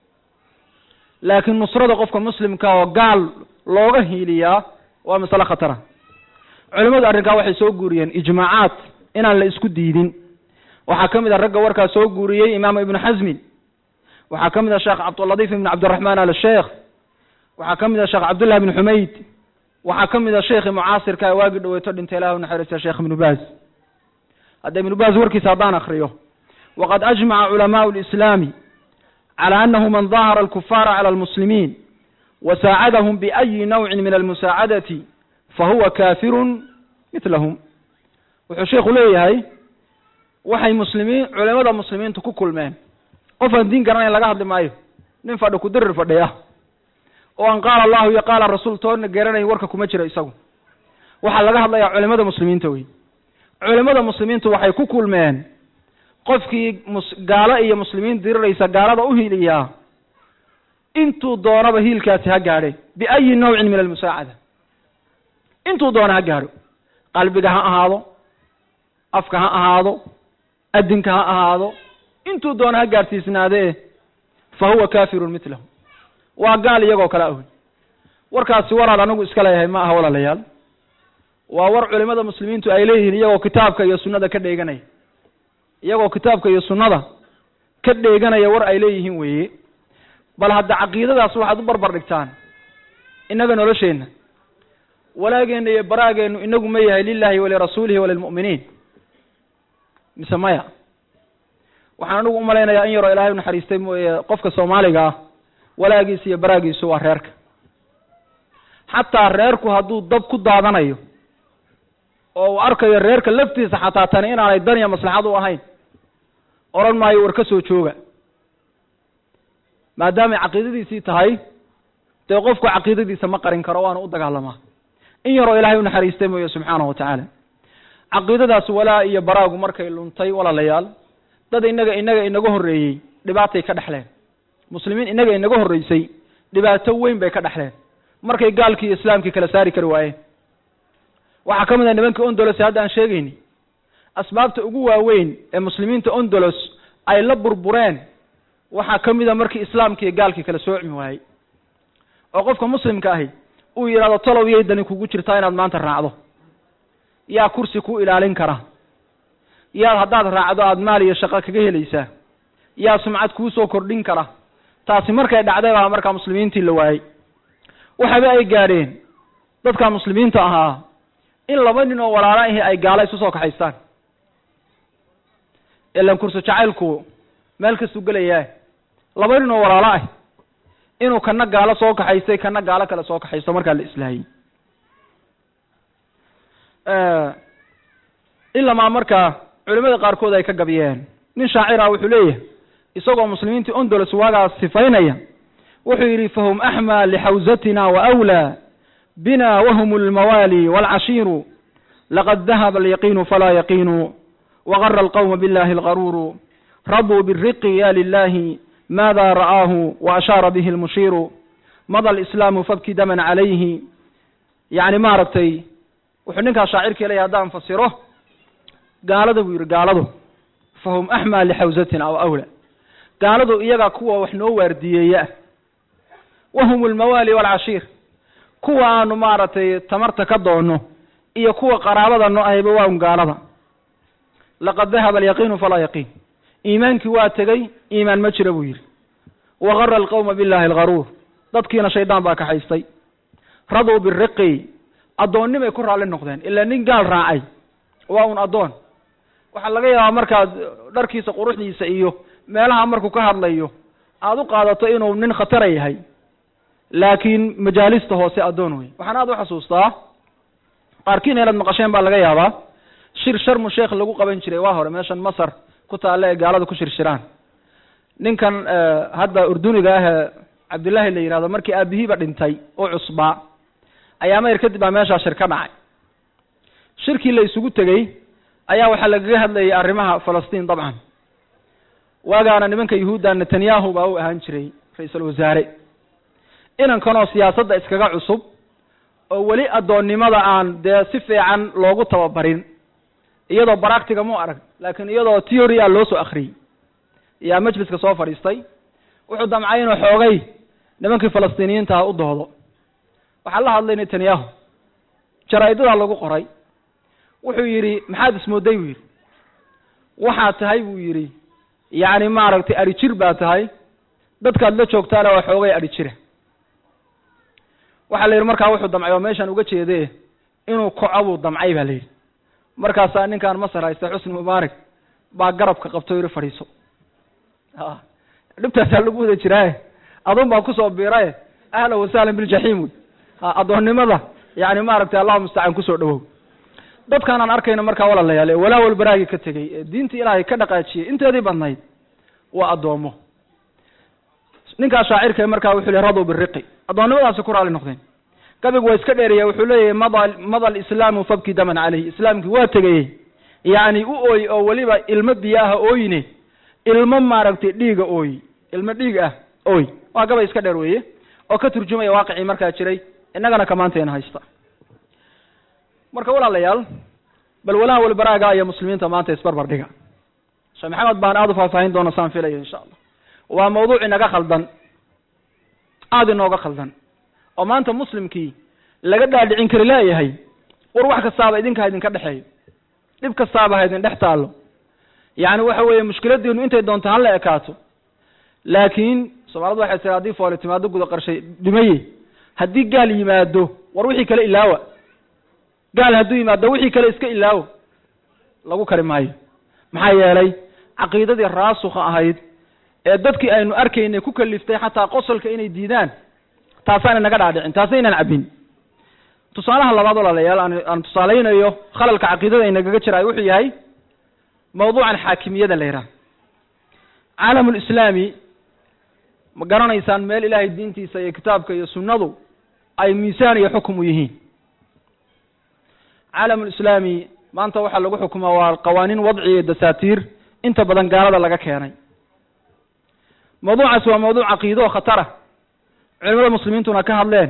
laakiin nusrada qofka muslimka oo gaal looga hiiliyaa waa masale khatara culimadu arrinkaa waxay soo guuriyeen ijmaacaat inaan la isku diidin waxaa ka mid a ragga warkaa soo guuriyey imaam ibnu xasmin waxaa ka mid a sheekh cabduladiif ibn cabdiraxmaan al sheekh waxaa ka mid a sheekh cabdullah ibn xumayd waxaa ka mid a sheekhi mucaasirka waagi dhaweyto dhintay ilah unaxariista sheekh ibnu baaz hadda ibnu baaz warkiisa haddaan akriyo waqad ajmaca culamaau lislaami cala anahu man dahara alkufaara cala almuslimiin wasaacadahum biayi nawcin min almusaacadati fahuwa kafirun mitlahum wuxuu sheikhu leeyahay waxay muslimiin culimada muslimiintu ku kulmeen qof aan diin garanayn laga hadli maayo nin fadhi ku dirir fadhiya oo aan qaala allahu iyo qaala rasuul toona garanayn warka kuma jira isagu waxaa laga hadlayaa culimada muslimiinta wey culimada muslimiintu waxay ku kulmeen qofkii mus gaalo iyo muslimiin diriraysa gaalada u hiiliyaa intuu doonaba hiilkaasi ha gaadhe biayi nawcin min almusaacada intuu doona ha gaadho qalbiga ha ahaado afka ha ahaado adinka ha ahaado intuu doona ha gaadhsiisnaadee fa huwa kafirun mitlahu waa gaal iyagoo kale ahoy warkaasi waraad anigu iska leeyahay ma aha walaalayaal waa war culimada muslimiintu ay leeyihiin iyagoo kitaabka iyo sunnada ka dheeganaya iyagoo kitaabka iyo sunnada ka dheeganaya war ay leeyihiin weeye bal hadda caqiidadaas waxaad u barbar dhigtaan innaga nolosheenna walaageenna iyo baraageennu inagu ma yahay lilahi walirasuulihi walilmu'miniin mise maya waxaan anigu umalaynayaa in yaroo ilaahay unaxariistay mooye qofka soomaaliga ah walaagiisa iyo baraagiisu waa reerka xataa reerku hadduu dab ku daadanayo oo uu arkayo reerka laftiisa xataa tani inaanay dan iyo maslaxad u ahayn odhan maayo war ka soo jooga maadaamay caqiidadiisii tahay dee qofku caqiidadiisa ma qarin karo waana u dagaalamaa in yaroo ilaahay unaxariistay mooye subxaanahu watacaala caqiidadaas walaa iyo baraagu markay luntay walaalayaal dad inaga inaga inaga horreeyey dhibaatay ka dhexleen muslimiin inaga inaga horreysay dhibaato weyn bay ka dhexleen markay gaalkii iyo islaamkii kala saari kari waayeen waxaa ka mid ah nimankii ondolos hadda aan sheegayni asbaabta ugu waaweyn ee muslimiinta ondolos ay la burbureen waxaa ka mid a markii islaamkii iyo gaalkii kala soocmi waayey oo qofka muslimka ahi uu yidhahdo talow yay dani kugu jirtaa inaad maanta raacdo yaa kursi ku ilaalin kara yaad haddaad raacdo aada maal iyo shaqo kaga helaysaa yaa sumcad kuu soo kordhin kara taasi markay dhacday baa markaa muslimiintii la waayey waxaba ay gaadheen dadka muslimiinta ahaa in laba nin oo walaalo ahi ay gaalo isu soo kaxaystaan ilan kursi jacaylku meel kastuu gelayaa laba nin oo walaalo ah inuu kana gaalo soo kaxaystay kana gaalo kale soo kaxaysto markaa la islaayey ilamaa markaa culimada qaarkood ay ka gabiyeen nin shaacira wuxuu leeyahay isagoo muslimiintii ondolos waagaas sifaynaya wuxuu yidhi fahum axmaa lixawsatina waawlaa bina wahum almawaali waalcashiiru laqad dahaba alyaqiinu falaa yaqiinu wagara alqawma billahi algaruuru raduu biriqi ya lilahi maada ra'aahu waashaara bihi almushiiru mada alislaamu fabki daman calayhi yacni maaragtay wuxuu ninkaas shaacirkii leeyahy haddaan fasiro gaalada buu yidhi gaaladu fahum axmaa lixawsatina aw awla gaaladu iyagaa kuwa wax noo waardiyeeya ah wahum almawaali waalcashiir kuwa aanu maaragtay tamarta ka doonno iyo kuwa qaraabada no ahayba waa un gaalada laqad dahaba alyaqiinu falaa yaqiin iimaankii waa tegey iimaan ma jira buu yidhi wagara alqawma billahi algaruur dadkiina shaydaan baa kaxaystay raduu biriqi addoonnimay ku raalli noqdeen ilaa nin gaal raacay waa un addoon waxaa laga yaabaa markaad dharkiisa quruxdiisa iyo meelaha markuu ka hadlayo aada u qaadato inuu nin khatara yahay laakiin majaalista hoose addoon wey waxaan aada u xasuustaa qaarkiina inaad maqasheen baa laga yaabaa shir sharmu sheekh lagu qaban jiray waa hore meeshan masar ku taalla ee gaalada ku shirshiraan ninkan hadda urduniga ahee cabdullaahi la yihahdo markii aabihiiba dhintay oo cusbaa ayaa mayr kadib baa meeshaa shir ka dhacay shirkii la isugu tegey ayaa waxaa lagaga hadlayay arrimaha falastiin dabcan waagaana nimanka yahuudda netanyahu baa u ahaan jiray ra-iisul wasaare inankanoo siyaasadda iskaga cusub oo weli addoonnimada aan dee si fiican loogu tababarin iyadoo baractiga mu arag laakiin iyadoo theory a loo soo akriyey ayaa majliska soo fadhiistay wuxuu damcay inuu xoogay nimankii falastiiniyiinta ah u doodo waxaa la hadlay netanyahu jaraa-idadaa lagu qoray wuxuu yidhi maxaad ismooday buu yidhi waxaad tahay buu yidhi yacni maaragtay adhi jir baa tahay dadkaad la joogtaana waa xoogay adhi jira waxaa la yidhi markaa wuxuu damcay oo meeshaan uga jeede inuu koco buu damcay baa la yidhi markaasaa ninkaan masar haysta xusni mubaarak baa garabka qabto yidhi fadhiiso a dhibtaasaa lagu wada jiraaye adun baa kusoo biiraye ahlan wasahlan biljaxiim wey addoonnimada yani maaragtay allahu mustacaan kusoo dhawow dadkaan aan arkayno markaa walaalayaal ee walaa walbaraagii ka tegey ee diinta ilaahay ka dhaqaajiyey inteedii badnayd waa addoomo ninkaa shaacirka markaa wuxuu yihi radu biriqi addoonnimadaasi ku raali noqdeen gabigu waa iska dheeraya wuxuu leeyahay mada mada alislaamu fabki daman caleyh islaamkii waa tegayey yacni u ooy oo weliba ilmo biyo ah ooyine ilmo maaragtay dhiiga ooy ilmo dhiig ah ooy waa gabay iska dheer weeye oo ka turjumaya waaqicii markaa jiray innagana kamaanteena haysta marka walaalayaal bal walaha walbaraaga iyo muslimiinta maanta isbarbar dhiga sheekh maxamed baan aada u faahfaahin doona saan filayo insha allah waa mawduuc inaga khaldan aada inooga khaldan oo maanta muslimkii laga dhaadhicin kari leeyahay war wax kastaaba idinka ha idinka dhexeeyo dhib kastaaba ha idin dhex taallo yacni waxa weeye mushkiladiinu intay doonto hala ekaato laakiin soomaalidu waxay tiri haddii fooli timaado guda qarshay dhimaye haddii gaal yimaado war wixii kale ilaawa gaal hadduu yimaado wixii kale iska ilaawo lagu kari maayo maxaa yeelay caqiidadii raasukha ahayd ee dadkii aynu arkaynay ku kaliftay xataa qosolka inay diidaan taasaan inaga dhaadhicin taasna inaan cabbin tusaalaha labaad walaalayaal aan aan tusaalaynayo khalalka caqiidada inagaga jiraayo wuxuu yahay mawduucan xaakimiyada la yidhaha caalamulislaami ma garanaysaan meel ilaahay diintiisa iyo kitaabka iyo sunnadu ay miisaan iyo xukum u yihiin caalamulislaami maanta waxaa lagu xukumaa waa qawaaniin wadci iyo dasaatiir inta badan gaalada laga keenay mawduucaas waa mawduuc caqiido oo khatara culimada muslimiintuna ka hadleen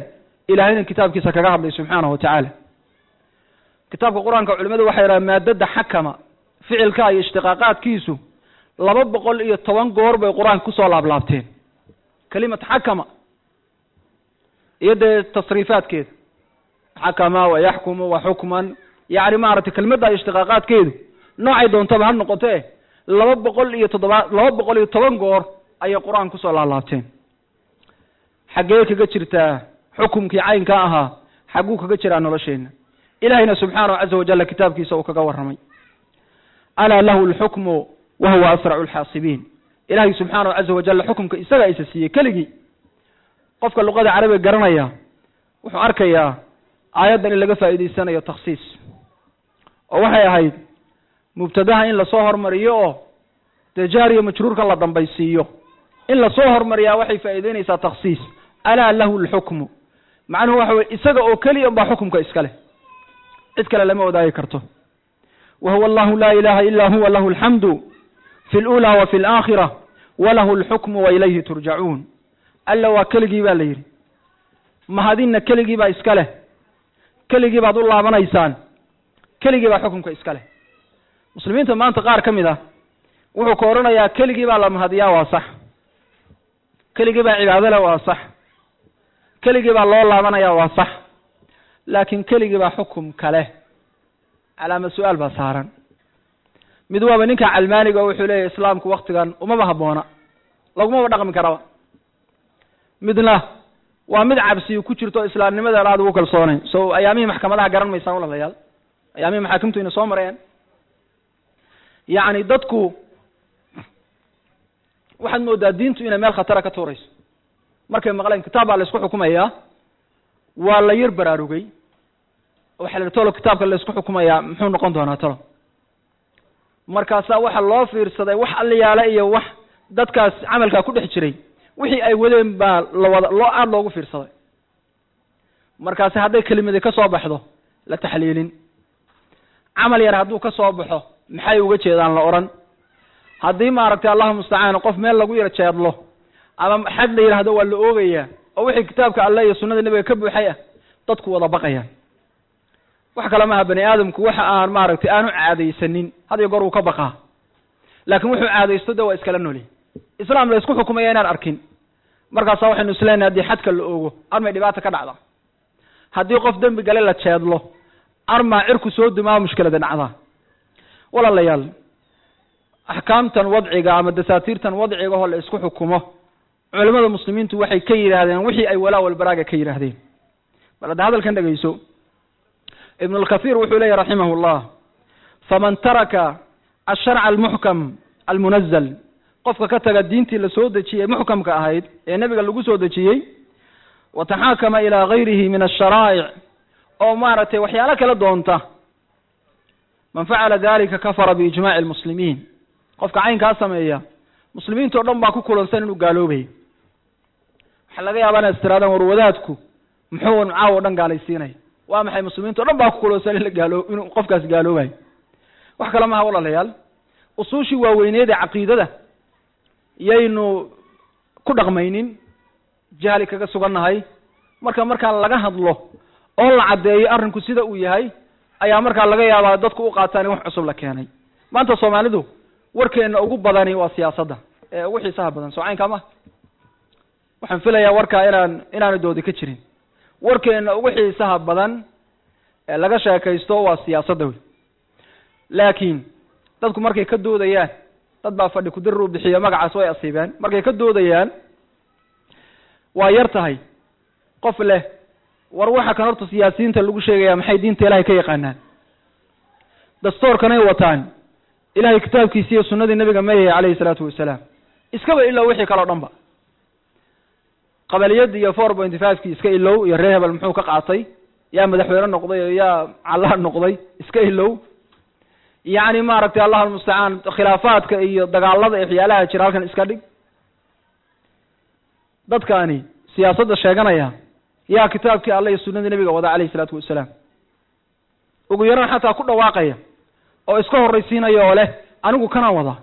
ilahayna kitaabkiisa kaga hadlay subxaanahu wa tacaala kitaabka qur-aanka culimadu waxay yidhaha maadada xakama ficilka iyo ishtiqaaqaadkiisu laba boqol iyo toban goor bay qur-aanka kusoo laablaabteen kelimat xakama iyo dee tasriifaadkeeda xakama wa yaxkumu wa xukman yacni maaragtay kelimadda ishtiqaaqaadkeedu noocay doontaba ha noqote laba boqol iyo toddoba laba boqol iyo toban goor ayay qur-aanka kusoo laablaabteen xaggee kaga jirtaa xukumkii caynka ahaa xagguu kaga jiraa nolosheenna ilahayna subxaanahu caza wajalla kitaabkiisa uu kaga warramay alaa lahu lxukmu wa huwa asracu lxaasibiin ilahay subxaanahu caza wajalla xukumka isagaa isa siiyey keligii qofka luqada carabiga garanaya wuxuu arkayaa aayaddan in laga faa'iidaysanayo takhsiis oo waxay ahayd mubtadaha in lasoo hormariyo oo dee jaariya majruurka la dambaysiiyo in lasoo hormariyaa waxay faa'iideynaysaa takhsiis alaa lahu lxukmu macnuhu waxa weye isaga oo keliya baa xukumka iska leh cid kale lama wadaagi karto wa huwa allahu laa ilaha ila huwa lahu alxamdu fi lula wa fi alaakhira walahu alxukmu wa ilayhi turjacuun alla waa keligii baa la yidhi mahadinna keligii baa iska leh keligii baad u laabanaysaan keligii baa xukumka iska leh muslimiinta maanta qaar ka mid ah wuxuu ka odhanayaa keligii baa la mahadiyaa waa sax keligii baa cibaado leh waa sax keligii baa loo laabanaya waa sax laakiin keligii baa xukum kale calaama su-aal baa saaran mid waaba ninka calmaaniga oo wuxuu leeyahy islaamku waktigan umaba habboona lagumaba dhaqmi karaba midna waa mid cabsiyu ku jirto islaamnimadan aada ugu kalsoonayn so ayaamihii maxkamadaha garan maysaan walaalayaal ayaamihii maxaakimtu ina soo mareen yacni dadku waxaad moodaa diintu inay meel khatara ka tuurayso markay maqleen kitaab baa la isku xukumayaa waa la yar baraarugay waxa la yihi tolo kitaabka la isku xukumayaa muxuu noqon doonaa tolo markaasaa waxa loo fiirsaday wax alliyaale iyo wax dadkaas camalkaa ku dhex jiray wixii ay wadeen baa lawada loo aada loogu fiirsaday markaasi hadday kelimadi ka soo baxdo la taxliilin camal yar hadduu ka soo baxo maxay uga jeedaan la odhan haddii maaragtay allahu mustacaan qof meel lagu yar jeedlo ama xad la yidhaahdo waa la oogayaa oo wixii kitaabka alle iyo sunnada nebiga ka buuxay ah dadku wada baqayaan wax kale maaha bani aadamku waxa aan maaragtay aanu caadaysanin had iyo goor wuu ka baqaa laakiin wuxuu caadaysto de waa iskala noli islaam la isku xukumaya inaan arkin markaasa waxaynu isleenahay haddii xadka la oogo armay dhibaata ka dhacda haddii qof dembi gale la jeedlo armaa cirku soo dumaa mushkilada dhacdaa walaalayaal axkaamtan wadciga ama dasaatiirtan wadciga oo la isku xukumo culamada muslimiintu waxay ka yidhaahdeen wixii ay walaa walbaraaga ka yidhaahdeen bal hadda hadalkan dhegeyso ibn اlkaثيir wuxuu leeyahy raximah اllah faman taraka asharca almuxkam almunazl qofka ka taga diintii la soo dejiyey muxkamka ahayd ee nebiga lagu soo dejiyey wataxaakama ilaa gayrihi min asharaa'ic oo maaragtay waxyaalo kala doonta man facala dalika kafara biijmaci lmuslimiin qofka caynkaa sameeya muslimiinta o dhan baa ku kulansan inuu gaaloobayo waxaa laga yaabaa inaad istiraadaan war wadaadku muxuu caawo o dhan gaalaysiinaya waa maxay muslimiinta o dhan baa ku kulansan in la gaalo inuu qofkaas gaaloobayo wax kale maha walaalayaal usuushii waaweyneed ee caqiidada yaynu ku dhaqmaynin jahli kaga sugannahay marka markaa laga hadlo oo la caddeeyo arrinku sida uu yahay ayaa markaa laga yaabaa dadku u qaataan in wax cusub la keenay maanta soomaalidu warkeena ugu badani waa siyaasadda ee ugu xiisaha badan soo caynkaa ma waxaan filayaa warkaa inaan inaanu doodi ka jirin warkeena ugu xiisaha badan ee laga sheekaysto waa siyaasadda wey laakiin dadku markay ka doodayaan dad baa fadhi kudirir u bixiyo magacaas way asiibeen markay ka doodayaan waa yar tahay qof leh war waxa kan horta siyaasiyiinta lagu sheegaya maxay diinta ilahay ka yaqaanaan dastoorkanay wataan ilahay kitaabkiisi iyo sunnadii nabiga mayay calayhi salaatu wasalaam iskaba ilow wixii kale o dhan ba qabaliyadii iyo four pointy five-kii iska ilow iyo reer hebel muxuu ka qaatay yaa madaxweyne noqday oo yaa calaa noqday iska ilow yacni maaragtay allah almustacaan khilaafaadka iyo dagaalada iyo waxyaalaha jira halkan iska dhig dadkaani siyaasadda sheeganaya yaa kitaabkii alle iyo sunnadii nebiga wada calayhi isalaatu wasalaam ugu yaraan xataa ku dhawaaqaya oo iska horraysiinaya oo leh anigu kanaan wadaa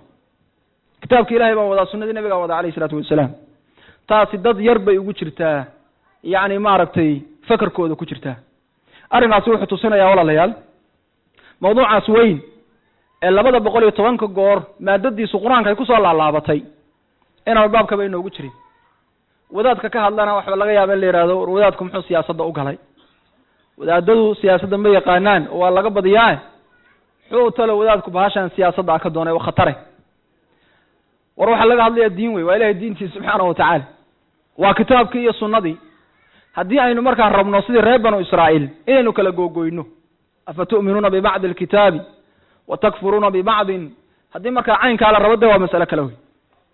kitaabki ilahay baan wadaa sunnadii nebigaan wadaa calayhi isalaatu wasalaam taasi dad yar bay ugu jirtaa yacni maaragtay fakarkooda ku jirtaa arrinkaasi wuxuu tusinayaa walaalayaal mawduucaas weyn ee labada boqol iyo tobanka goor maadadiisu qur-aanka ay kusoo laalaabatay inaan baabkaba inoogu jirin wadaadka ka hadlana waxba laga yaaba in la yihahdo war wadaadku muxuu siyaasadda u galay wadaadadu siyaasadda ma yaqaanaan oo waa laga badiyaa muxuu talo wadaadku bahashan siyaasadda a ka doonay waa khatare war waxaa laga hadlaya diin wey waa ilahay diintiisa subxaana wa tacaala waa kitaabkii iyo sunnadii haddii aynu markaa rabno sidii reer banu israa'iil inaynu kala googoyno afa tu'minuuna bibacdi alkitaabi wa takfuruuna bibacdin haddii markaa caynkaa la rabo de waa mas'alo kale wey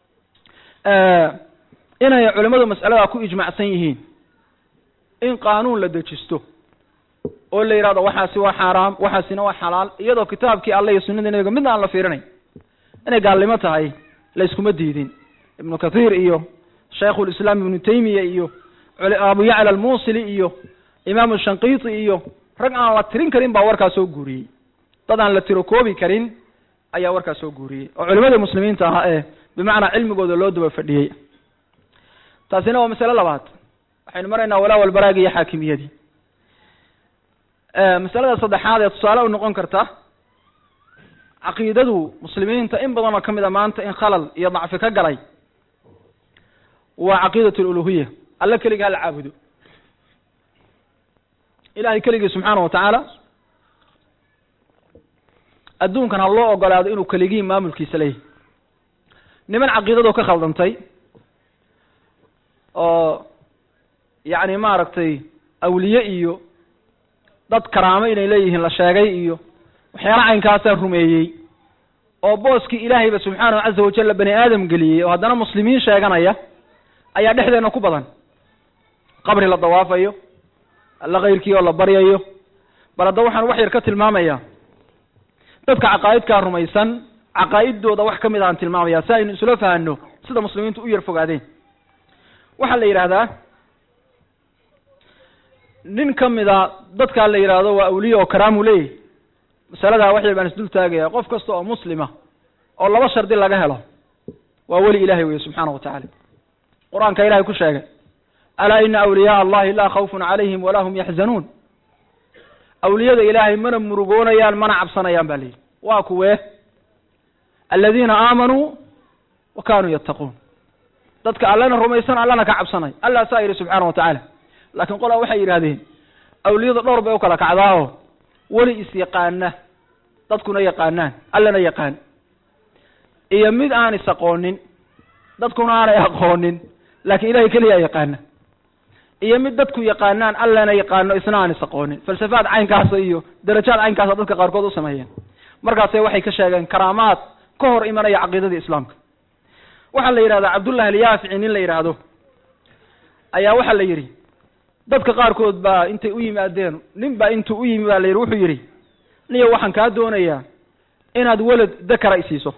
inay culimmadu mas'aladaa ku ijmacsan yihiin in qaanuun la dejisto oo la yidhahdo waxaasi waa xaaraam waxaasina waa xalaal iyadoo kitaabkii alle iyo sunnadii nabiga midna aan la fiirinayn inay gaalnimo tahay la iskuma diidin ibnu kathiir iyo shaykhulislaam ibnu taymiya iyo abu yacla almuusili iyo imaamu shanqiiti iyo rag aan la tirin karin baa warkaa soo guuriyey dad aan la tiro koobi karin ayaa warkaa soo guuriyey oo culimadii muslimiinta ahaa ee bimacnaa cilmigooda loo daba fadhiyey taasina waa masale labaad waxaynu maraynaa walaa walbaraagi iyo xaakimiyadii masalada saddexaad ee tusaale u noqon karta caqiidadu muslimiinta in badan oo ka mid a maanta in khalal iyo dacfi ka galay waa caqiidat aluluhiya alle keligii hala caabudo ilahay keligii subxaana wa tacaala adduunkan ha loo ogolaado inuu keligii maamulkiisa leeyahy niman caqiidadu ka khaldantay oo yacni maaragtay awliye iyo dad karaamo inay leeyihiin la sheegay iyo waxyaala caynkaasaa rumeeyey oo booskii ilaahayba subxaanahu caza wajalla bani aadam geliyey oo haddana muslimiin sheeganaya ayaa dhexdeena ku badan qabri la dawaafayo alla kayrkii oo la baryayo bal hadda waxaan wax yar ka tilmaamaya dadka caqaa'idkaa rumaysan caqaa'idooda wax ka mid aan tilmaamaya si aynu isula fahanno sida muslimiintu u yar fogaadeen waxaa la yidhahdaa nin ka mida dadkaa la yidhaahdo waa awliye oo karaamu leeyahy masaladaa wax yar baan isdul taagaya qof kasta oo muslima oo laba shardi laga helo waa weli ilahay weye subxaana wa tacaala qur-aanka ilahay ku sheegay alaa ina awliyaaa allahi laa khawfun calayhim walaa hum yaxzanuun awliyada ilaahay mana murugoonayaan mana cabsanayaan ba layidhi waa kuwee aladiina aamanuu wa kanuu yattaquun dadka allana rumaysan allana ka cabsanay allah saa yidhi subxaana wa tacaala laakiin qolaa waxay yidhahdeen awliyada dhowr bay u kala kacdaa oo weli is yaqaana dadkuna yaqaanaan allana yaqaan iyo mid aan is aqoonin dadkuna aanay aqoonin laakiin ilahay keliyaa yaqaana iyo mid dadku yaqaanaan allana yaqaano isna aan is aqoonin falsafaad caynkaasa iyo darajaad caynkaasa dadka qaarkood u sameeyeen markaase waxay ka sheegeen karaamaad ka hor imanaya caqiidadii islaamka waxaa la yidhahdaa cabdullahi alyaafici nin la yidhaahdo ayaa waxaa la yidhi dadka qaarkood baa intay u yimaadeen nin baa intuu u yimi baa la yidhi wuxuu yidhi niyo waxaan kaa doonayaa inaad welad dakara isiiso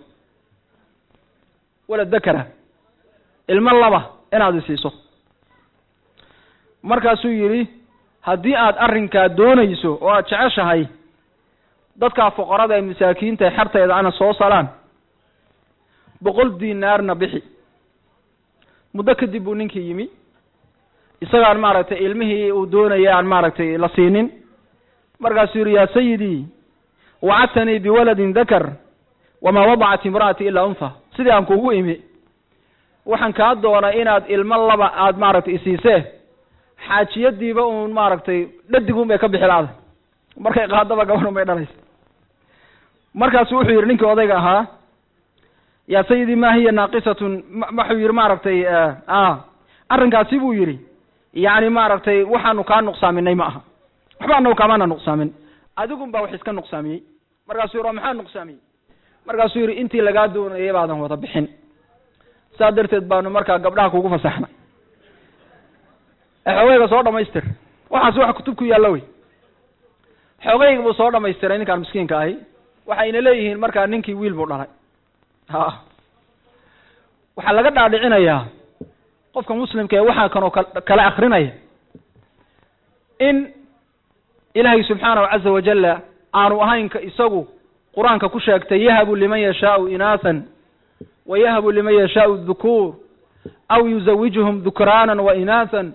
welad dakara ilmo laba inaad isiiso markaasuu yidhi haddii aad arrinkaa doonayso oo aad jeceshahay dadkaa foqorada ee masaakiinta ee xarteeda ana soo salaan boqol dinaarna bixi muddo kadib buu ninkii yimi isagaan maaragtay ilmihii uu doonaya aan maaragtay la siinin markaasuu yidhi yaa sayidii wacadtanii biwaladin dakar wamaa wadacat imra'ati ilaa unha sidii aan kugu imi waxaan kaa doonay inaad ilmo laba aad maaragtay isiisee xaajiyadiiba uun maaragtay dhadigun bay ka bixi la-da markay qaadaba gabanun bay dhalaysa markaasu wuxuu yidhi ninkii odayga ahaa yaa sayidii ma hiya naaqisatun wuxuu yidhi maaragtay arrinkaasi buu yidhi yacni maaragtay waxaanu kaa nuqsaaminay ma aha waxba anagu kaamaana nuqsaamin adigun baa wax iska nuqsaamiyey markaasuu yidhi maxaa nuqsaamiyey markaasuu yidhi intii lagaa doonayay baadan wada bixin saa darteed baanu markaa gabdhaha kugu fasaxnay xoogayga soo dhamaystir waxaas wax kutub ku yaalla wey xoogayga buu soo dhamaystiray ninkaan miskiinka ahi waxayna leeyihiin markaa ninkii wiil buu dhalay ha waxaa laga dhaadhicinayaa qofka muslimka ee waxaa kanoo kala akrinaya in ilaahay subxaanahu caza wajalla aanu ahaynka isagu qur-aanka ku sheegtay yahabu liman yashaau inaasan wa yahabu liman yashaau dhukuur aw yuzawijuhum dhukraanan wa inaasan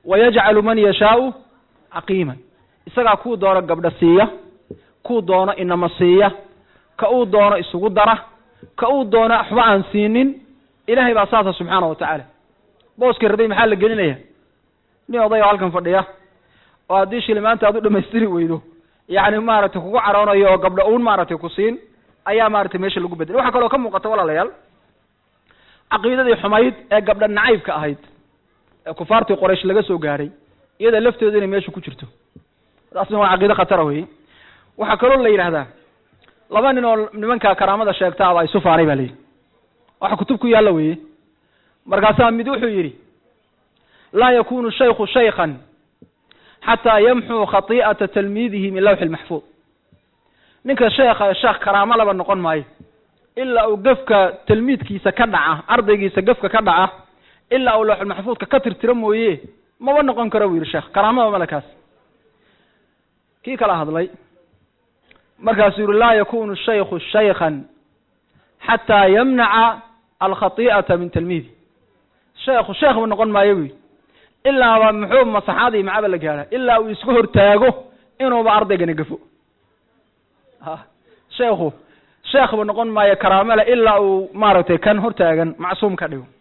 wayajcalu man yashaau caqiiman isagaa kuu doono gabdha siiya kuu doono inama siiya ka uu doono isugu dara ka uu doono waxba aan siinin ilahay baa saasa subxaana wa tacaala booskii rabay maxaa la gelinaya nin oday oo halkan fadhiya oo haddii shilimaanta aad u dhamaystiri weydo yacni maaragtay kugu caroonayo oo gabdha uun maaragtay ku siin ayaa maaragtay meesha lagu bedelay waxaa kaloo ka muuqata walaalayaal caqiidadii xumayd ee gabdha nacaybka ahayd ee kufaartii qoraysh laga soo gaadhay iyada laftooda inay meesha ku jirto taasna waa caqiide khatara weye waxaa kaloo la yidhahdaa laba nin oo nimanka karaamada sheegtaaba isu faanay ba la yidhi waxa kutub ku yaalla weye markaasaa mid wuxuu yidhi laa yakunu shaykhu shaykan xataa yamxuu khati'ata talmiidihi min lawxi lmaxfuud ninka sheekha sheekh karaamo laba noqon maayo ilaa uu gefka talmiidkiisa ka dhaca ardaygiisa gefka ka dhaca ilaa uu lawxulmaxfuudka ka tirtiro mooye maba noqon karo buu yidhi sheekh karaamada malekaas kii kala hadlay markaasuu yihi laa yakunu shaykhu shaykan xataa yamnaca alkhati'ata min talmiidi sheekhu sheekh bu noqon maayo bu yidhi ilaaba muxuu masaxaadii macaba la gaadha ilaa uu isku hortaago inuuba ardaygani gafo a sheekhu sheekhbu noqon maayo karaamole ilaa uu maaragtay kan hortaagan macsuum ka dhigo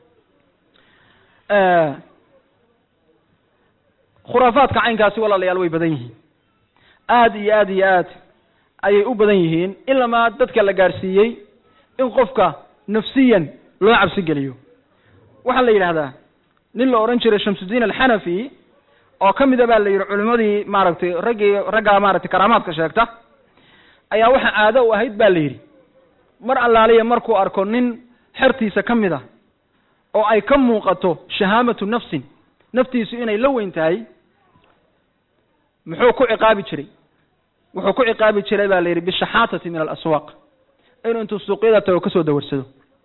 khuraafaadka caynkaasi walaalayaal way badan yihiin aad iyo aad iyo aad ayay u badan yihiin ilamaa dadka la gaadhsiiyey in qofka nafsiyan loo cabsi geliyo waxaa la yidhahdaa nin la odhan jiray shamsudiin alxanafi oo ka mida baa la yidhi culimmadii maaragtay raggii raggaa maaragtay karaamaadka sheegta ayaa waxa caado u ahayd ba la yidhi mar allaaliya markuu arko nin xertiisa ka mid a oo ay ka muuqato shahaamatu nafsin naftiisu inay la weyn tahay muxuu ku ciqaabi jiray wuxuu ku ciqaabi jiray ba la yidhi bishaxaatati min alaswaaq inuu intuu suuqyada tago kasoo dawarsado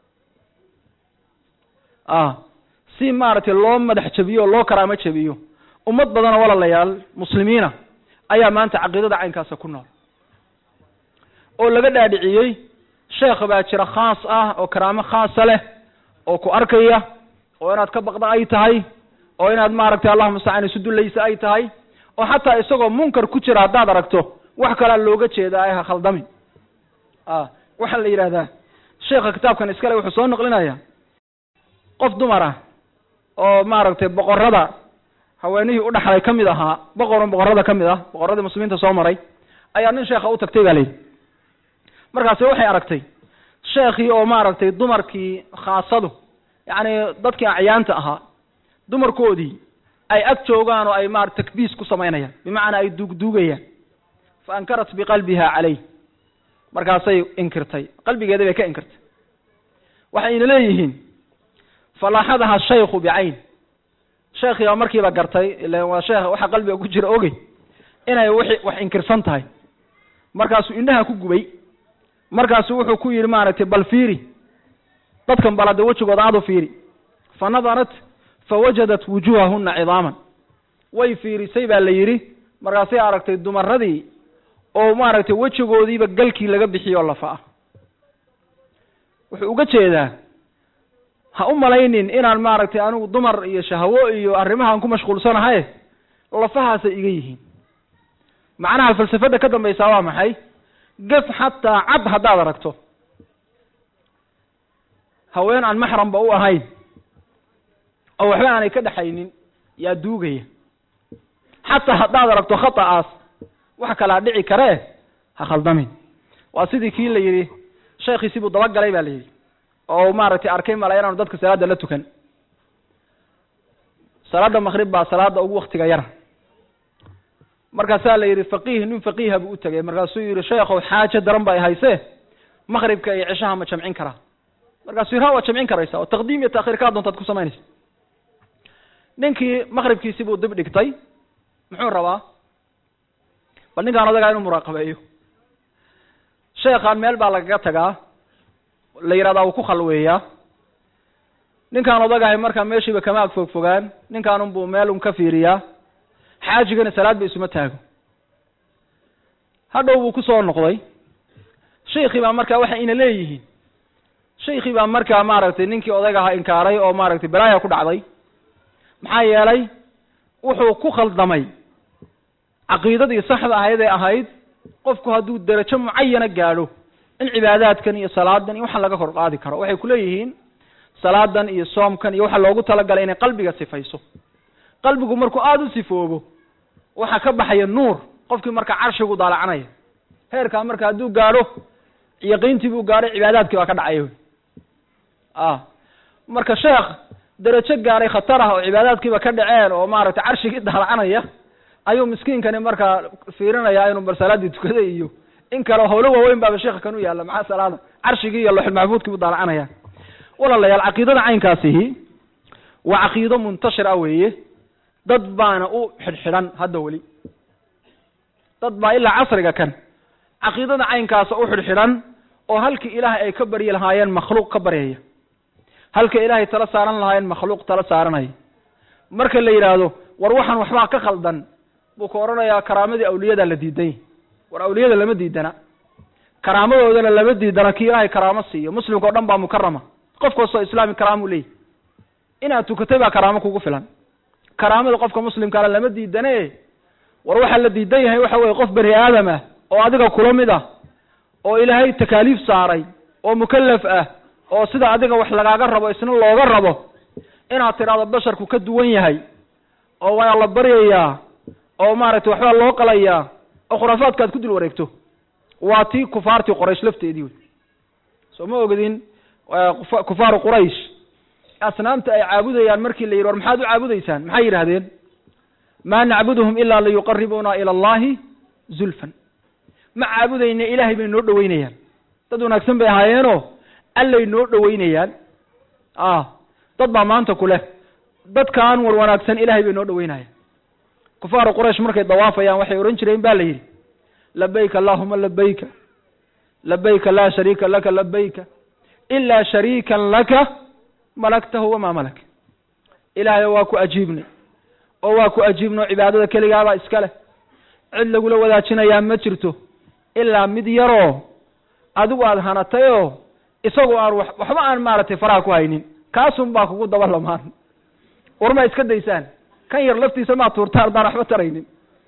a si maaragtay loo madax jabiyo o loo karaamo jabiyo ummad badanoo walaalayaal muslimiina ayaa maanta caqiidada caynkaasa ku nool oo laga dhaadhiciyey sheekh baa jira khaas ah oo karaamo khaasa leh oo ku arkaya oo inaad ka baqda ay tahay oo inaad maaragtay allahuma mustacaan isu dullaysa ay tahay oo xataa isagoo munkar ku jira haddaad aragto wax kalaa looga jeedaa ha khaldamin a waxaa la yidhahdaa sheekha kitaabkan iskale wuxuu soo naqlinaya qof dumar ah oo maaragtay boqorada haweenihii u dhaxlay ka mid ahaa boqorun boqorada ka mid ah boqoradii muslimiinta soo maray ayaa nin sheekha u tagtay ba la yidhi markaasi waxay aragtay sheekhii oo maaragtay dumarkii khaasadu yacni dadkii acyaanta ahaa dumarkoodii ay ag joogaan oo ay marat takbiis ku samaynayaan bimacnaa ay duugduugayaan fa ankarat biqalbiha calayh markaasay inkirtay qalbigeeda bay ka inkirtay waxayna leeyihiin falaaxadaha shaykhu bicayn sheekhii baa markiiba gartay ilan waa sheekh waxa qalbiga ku jira ogey inay wixi wax inkirsan tahay markaasuu indhaha ku gubay markaasu wuxuu ku yidhi maaragtay bal fiiri dadkan balade wejigooda aad u fiiri fa nadarat fawajadat wujuhahuna cidaaman way fiirisay baa la yidhi markaasay aragtay dumaradii oo maaragtay wejigoodiiba galkii laga bixiyo lafa ah wuxuu uga jeedaa ha u malaynin inaan maaragtay anigu dumar iyo shahwo iyo arrimahaan ku mashquulsanahay lafahaasay iga yihiin macnaha falsafada ka dambaysaa waa maxay gef xataa cad haddaad aragto haween aan maxramba u ahayn oo waxba aanay ka dhexaynin yaa duugaya xataa haddaad aragto khata'aas wax kalaa dhici karee ha khaldamin waa sidii kii la yidhi sheekhiisi buu dabagalay ba la yidhi oo maaragtay arkay mala inaanu dadka salaada la tukan salaada makrib baa salaada ugu waktiga yara markaasaa la yidhi faqiih nin faqiiha buu u tegay markaasuu yidhi sheekhow xaajo daran ba ay haysee makribka iyo cishaha ma jamcin karaa markaasuu yidhi ha waad jamcin karaysa oo taqdiim iyo taakhiir kaa doontaad ku samaynaysa ninkii makribkiisi buu dib dhigtay muxuu rabaa bal ninkaan odagaa inuu muraaqabeeyo sheekhaan meel baa lagaga tagaa la yidhahdaa wuu ku khalweeyaa ninkaan odagahay markaa meeshiiba kama ag fog fogaan ninkaan unbuu meel un ka fiiriyaa xaajigana salaad ba isuma taago hadhow buu kusoo noqday shaykii baa markaa waxa ina leeyihiin shaykii baa markaa maaragtay ninkii odayga ahaa inkaaray oo maaragtay balaaya ku dhacday maxaa yeelay wuxuu ku khaldamay caqiidadii saxda ahayd ee ahayd qofku hadduu derajo mucayana gaadho in cibaadaadkan iyo salaadan iyo waxaan laga kor qaadi karo waxay kuleeyihiin salaadan iyo soomkan iyo waxa loogu talagalay inay qalbiga sifayso qalbigu markuu aada u sifoobo waxaa ka baxaya nuur qofkii marka carshigu daalacanaya heerkaa marka hadduu gaadho yaqiintii buu gaadhay cibaadaadkii baa ka dhacaya wy a marka sheekh derajo gaadhay khatar ah oo cibaadaadkiiba ka dhaceen oo maaragtay carshigii daalacanaya ayuu miskiinkani markaa fiirinaya inuu bar salaadii tukaday iyo in kale howlo waaweyn baaba sheekha kan u yaalla maxaa salaada carshigii iyo loxul maxfuudkii buu daalacanaya walaalayaal caqiidada caynkaasihi waa caqiido muntashir ah weeye dad baana u xidhxidhan hadda weli dad baa ilaa casriga kan caqiidada caynkaasa u xidhxidhan oo halkii ilaahay ay ka baryi lahaayeen makhluuq ka baryaya halka ilaahay tala saaran lahaayeen makhluuq tala saaranaya marka la yidhaahdo war waxaan waxbaa ka khaldan buu ka odhanayaa karaamadii awliyadaa la diiday war awliyada lama diidana karaamadoodana lama diidana kii ilaahay karaamo siiyo muslimka o dhan baa mukarama qof kastoo islaami karaamuu leeyahy inaad tukatay baa karaamo kugu filan karaamada qofka muslimkaana lama diidane war waxaa la diidan yahay waxa weye qof bani aadam ah oo adiga kula mid ah oo ilaahay takaaliif saaray oo mukalaf ah oo sida adiga wax lagaaga rabo isna looga rabo inaad tidhaahdo basharku ka duwan yahay oo waa la baryayaa oo maaragtay waxbaa loo qalayaa oo khuraafaadka aad ku dul wareegto waa tii kufaartii qoraysh lafteedii wey soo ma ogedin kufaaru quraysh asnaamta ay caabudayaan markii la yidhi war maxaad u caabudaysaan maxay yidhahdeen maa nacbuduhum ilaa liyuqaribuna ila allahi zulfan ma caabudayna ilaahay bay noo dhoweynayaan dad wanaagsan bay ahaayeenoo allay noo dhoweynayaan ah dad baa maanta ku leh dadkaan war wanaagsan ilaahay bay noo dhoweynayaan kufaaru quraysh markay dawaafayaan waxay odhan jireen ba la yidhi labayka allahuma labayka labayka laa shariika laka labayka ilaa shariikan laka malaktahu wamaa malak ilaahay waa ku ajiibnay oo waa ku ajiibnay cibaadada keligaabaa iska leh cid lagula wadaajinayaa ma jirto ilaa mid yaroo adigu aada hanatay oo isagu aan wa waxba aan maaragtay faraha ku haynin kaasun baa kugu daba lamaan war ma iska daysaan kan yar laftiisa maa tuurtaan baan waxba taraynin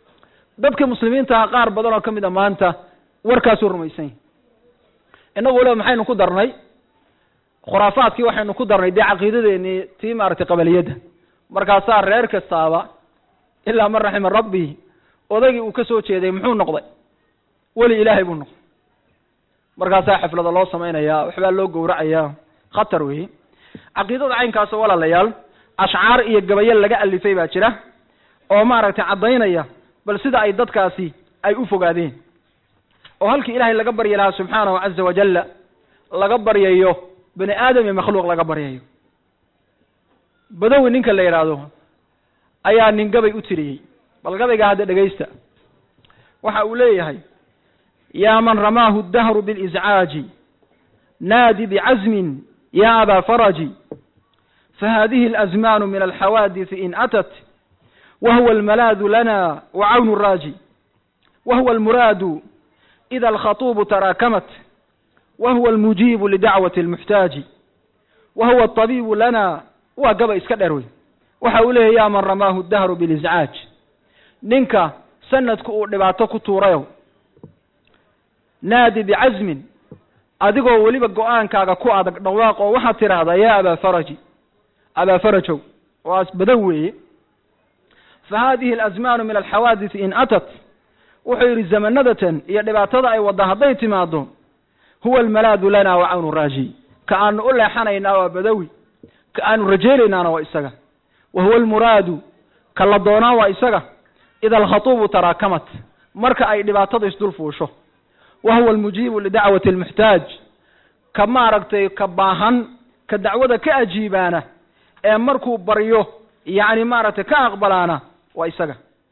dadka muslimiintaha qaar badan oo ka mid a maanta warkaasuu rumaysan yahy innagu waliba maxaynu ku darnay khuraafaadkii waxaynu ku darnay dee caqiidadeenii tii maaragtay qabaliyadda markaasaa reer kastaaba ilaa man raxima rabbi odaygii uu ka soo jeeday muxuu noqday weli ilaahay buu noqday markaasaa xaflada loo samaynayaa waxbaa loo gowracayaa khatar weeye caqiidada caynkaas walaalayaal ashcaar iyo gabayo laga alifay baa jira oo maaragtay caddaynaya bal sida ay dadkaasi ay u fogaadeen oo halkii ilaahay laga baryi lahaa subxaanahu caza wajalla laga baryayo bani aadam iyo makhluuq laga baryayo badawi ninka la yidhaahdo ayaa nin gabay u tiriyey bal gabaygaa hadda dhegaysta waxa uu leeyahay yaa man ramaahu dahru biliscaaji naadi bicazmin ya abaa faraji fahadihi alazmanu min alxawaadisi in atat wahuwa almalaadu lana wacawnu raaji wahuwa almuraadu ida alkhatuubu taraakamat wahuwa almujiibu lidacwati almuxtaaji wahuwa alطabiibu lana waa gaba iska dheer wey waxa uu leeyahy ya man ramaahu dahru biliscaaj ninka sanadku uu dhibaato ku tuurayo naadi bicazmin adigoo weliba go-aankaaga ku adag dhawaaq oo waxaad tidhaahdaa ya abaa faraji abaa farajow waa badan weeye fa hadihi alazmanu min alxawaadisi in atat wuxuu yidhi zamanadatan iyo dhibaatada ay wadda hadday timaado huwa almalaadu lana wa cawnu raaji ka aanu u leexanaynaa waa badawi ka aanu rajeynaynaana waa isaga wa huwa almuraadu ka la doonaa waa isaga ida alkhatuubu taraakamat marka ay dhibaatada isdul fuusho wa huwa almujiibu lidacwati almuxtaaj ka maaragtay ka baahan ka dacwada ka ajiibaana ee markuu baryo yacni maaragtay ka aqbalaana waa isaga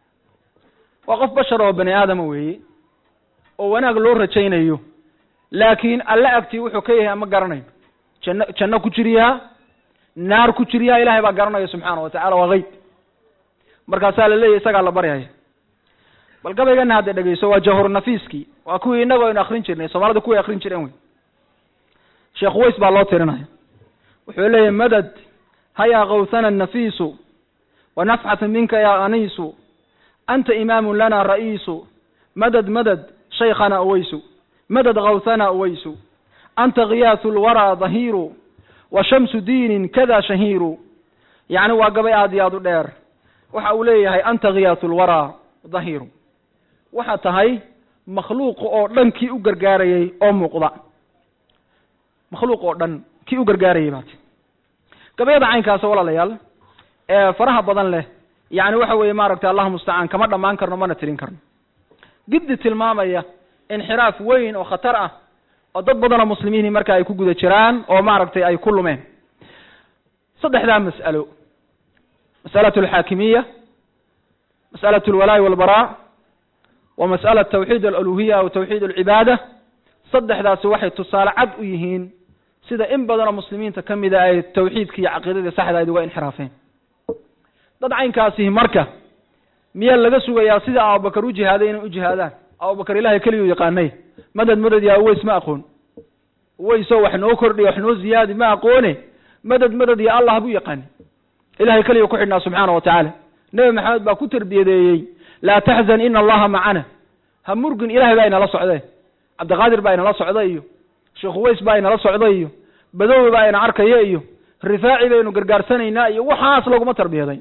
waa qof bashar oo bani aadama weeye oo wanaag loo rajaynayo laakiin alle agtii wuxuu ka yahay ama garanayo janno janno ku jiriyaa naar ku jiriyaa ilahay baa garanaya subxaana wa tacala waa qeyb markaasaa la leeyahy isagaa la baryaya bal gabaygana hadda dhegeyso waa jahur nafiiskii waa kuwii inagoo aynu akrin jirnay soomaalida kuway akrin jireen wey sheekh ways baa loo tirinaya wuxuu leeyahy madad hayaa kawthana nafiisu wanafxata minka ya aniisu anta imaamun lana ra'iisu madad madad shaykhana uwaysu madad kawthana uwaysu anta khiyaasu lwaraa dahiiru wa shamsu diinin kada shahiiru yacni waa gabay aad iyo aad u dheer waxa uu leeyahay anta khiyaasu lwaraa dahiiru waxaa tahay makhluuqa oo dhan kii u gargaarayay oo muuqda makhluuq oo dhan kii u gargaarayay baati gabayada caynkaasa walaalayaal ee faraha badan leh yacni waxa weeye maaragtay allahu mustacaan kama dhammaan karno mana tirin karno giddi tilmaamaya inxiraaf weyn oo khatar ah oo dad badanoo muslimiini marka ay ku guda jiraan oo maaragtay ay ku lumeen saddexdaa mas'alo mas'alatu alxaakimiya mas'alatu alwalaa'i walbaraa wa mas'ala tawxiid aluluhiya aw tawxiid alcibaada saddexdaasi waxay tusaale cad u yihiin sida in badanoo muslimiinta ka mida ay tawxiidkii iyo caqiidadii saxda ayd uga inxiraafeen dad caynkaasihi marka miyaa laga sugayaa sida abubakar u jihaaday inay u jihaadaan abubakar ilahay keliguu yaqaanay madad madad yaa uweys ma aqoon uweyso wax noo kordhiya wax noo ziyaadi ma aqoone madad madad ya allah buu yaqaani ilahay keliga ku xidhnaa subxaana wa tacaala nebi maxamed baa ku tarbiyadeeyey laa taxzan ina allaha macana ha murgin ilahay baa inala socdeen cabdiqaadir baa inala socda iyo sheekh uweys baa inala socda iyo badowi baa ina arkaya iyo rifaaci baynu gargaarsanaynaa iyo waxaas laguma tarbiyaday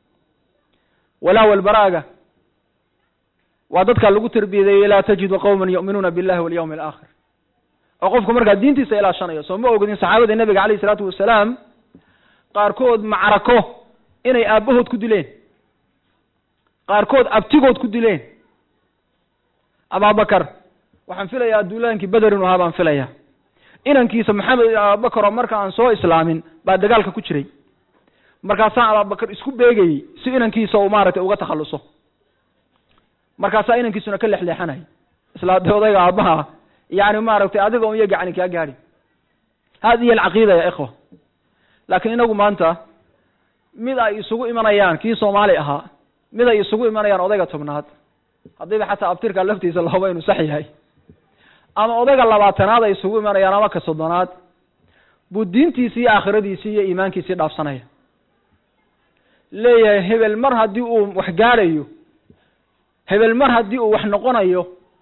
walaa walbaraaga waa dadkaa lagu tarbiyadeeyey laa tajidu qawman yu'minuuna billahi walyawmi alaakhir oo qofku markaa diintiisa ilaashanayo soo ma ogdin saxaabada nebiga calayh isalaatu wasalaam qaarkood macrako inay aabbahood ku dileen qaarkood abtigood ku dileen abaabakar waxaan filayaa duulaankii beder inu ahaa baan filayaa inankiisa maxamed abaabakar oo marka aan soo islaamin baa dagaalka ku jiray markaasaa abaabakar isku beegayey si inankiisa uu maaragtay uga takhalluso markaasaa inankiisuna ka lexleexanay isla de odayga aabbaha yani maaragtay adiga un iyo gacani kaa gaadi hadihi alcaqiida ya ikhwa laakiin inagu maanta mid ay isugu imanayaan kii soomaali ahaa mid ay isugu imanayaan odayga tobnaad haddiiba xataa abtirka laftiisa lahuba inuu sax yahay ama odayga labaatanaad ay isugu imanayaan ama ka soddonaad buu diintiisii iyo aakhiradiisii iyo iimaankiisii dhaafsanaya leeyahay hebel mar haddii uu wax gaadhayo hebel mar haddii uu wax noqonayo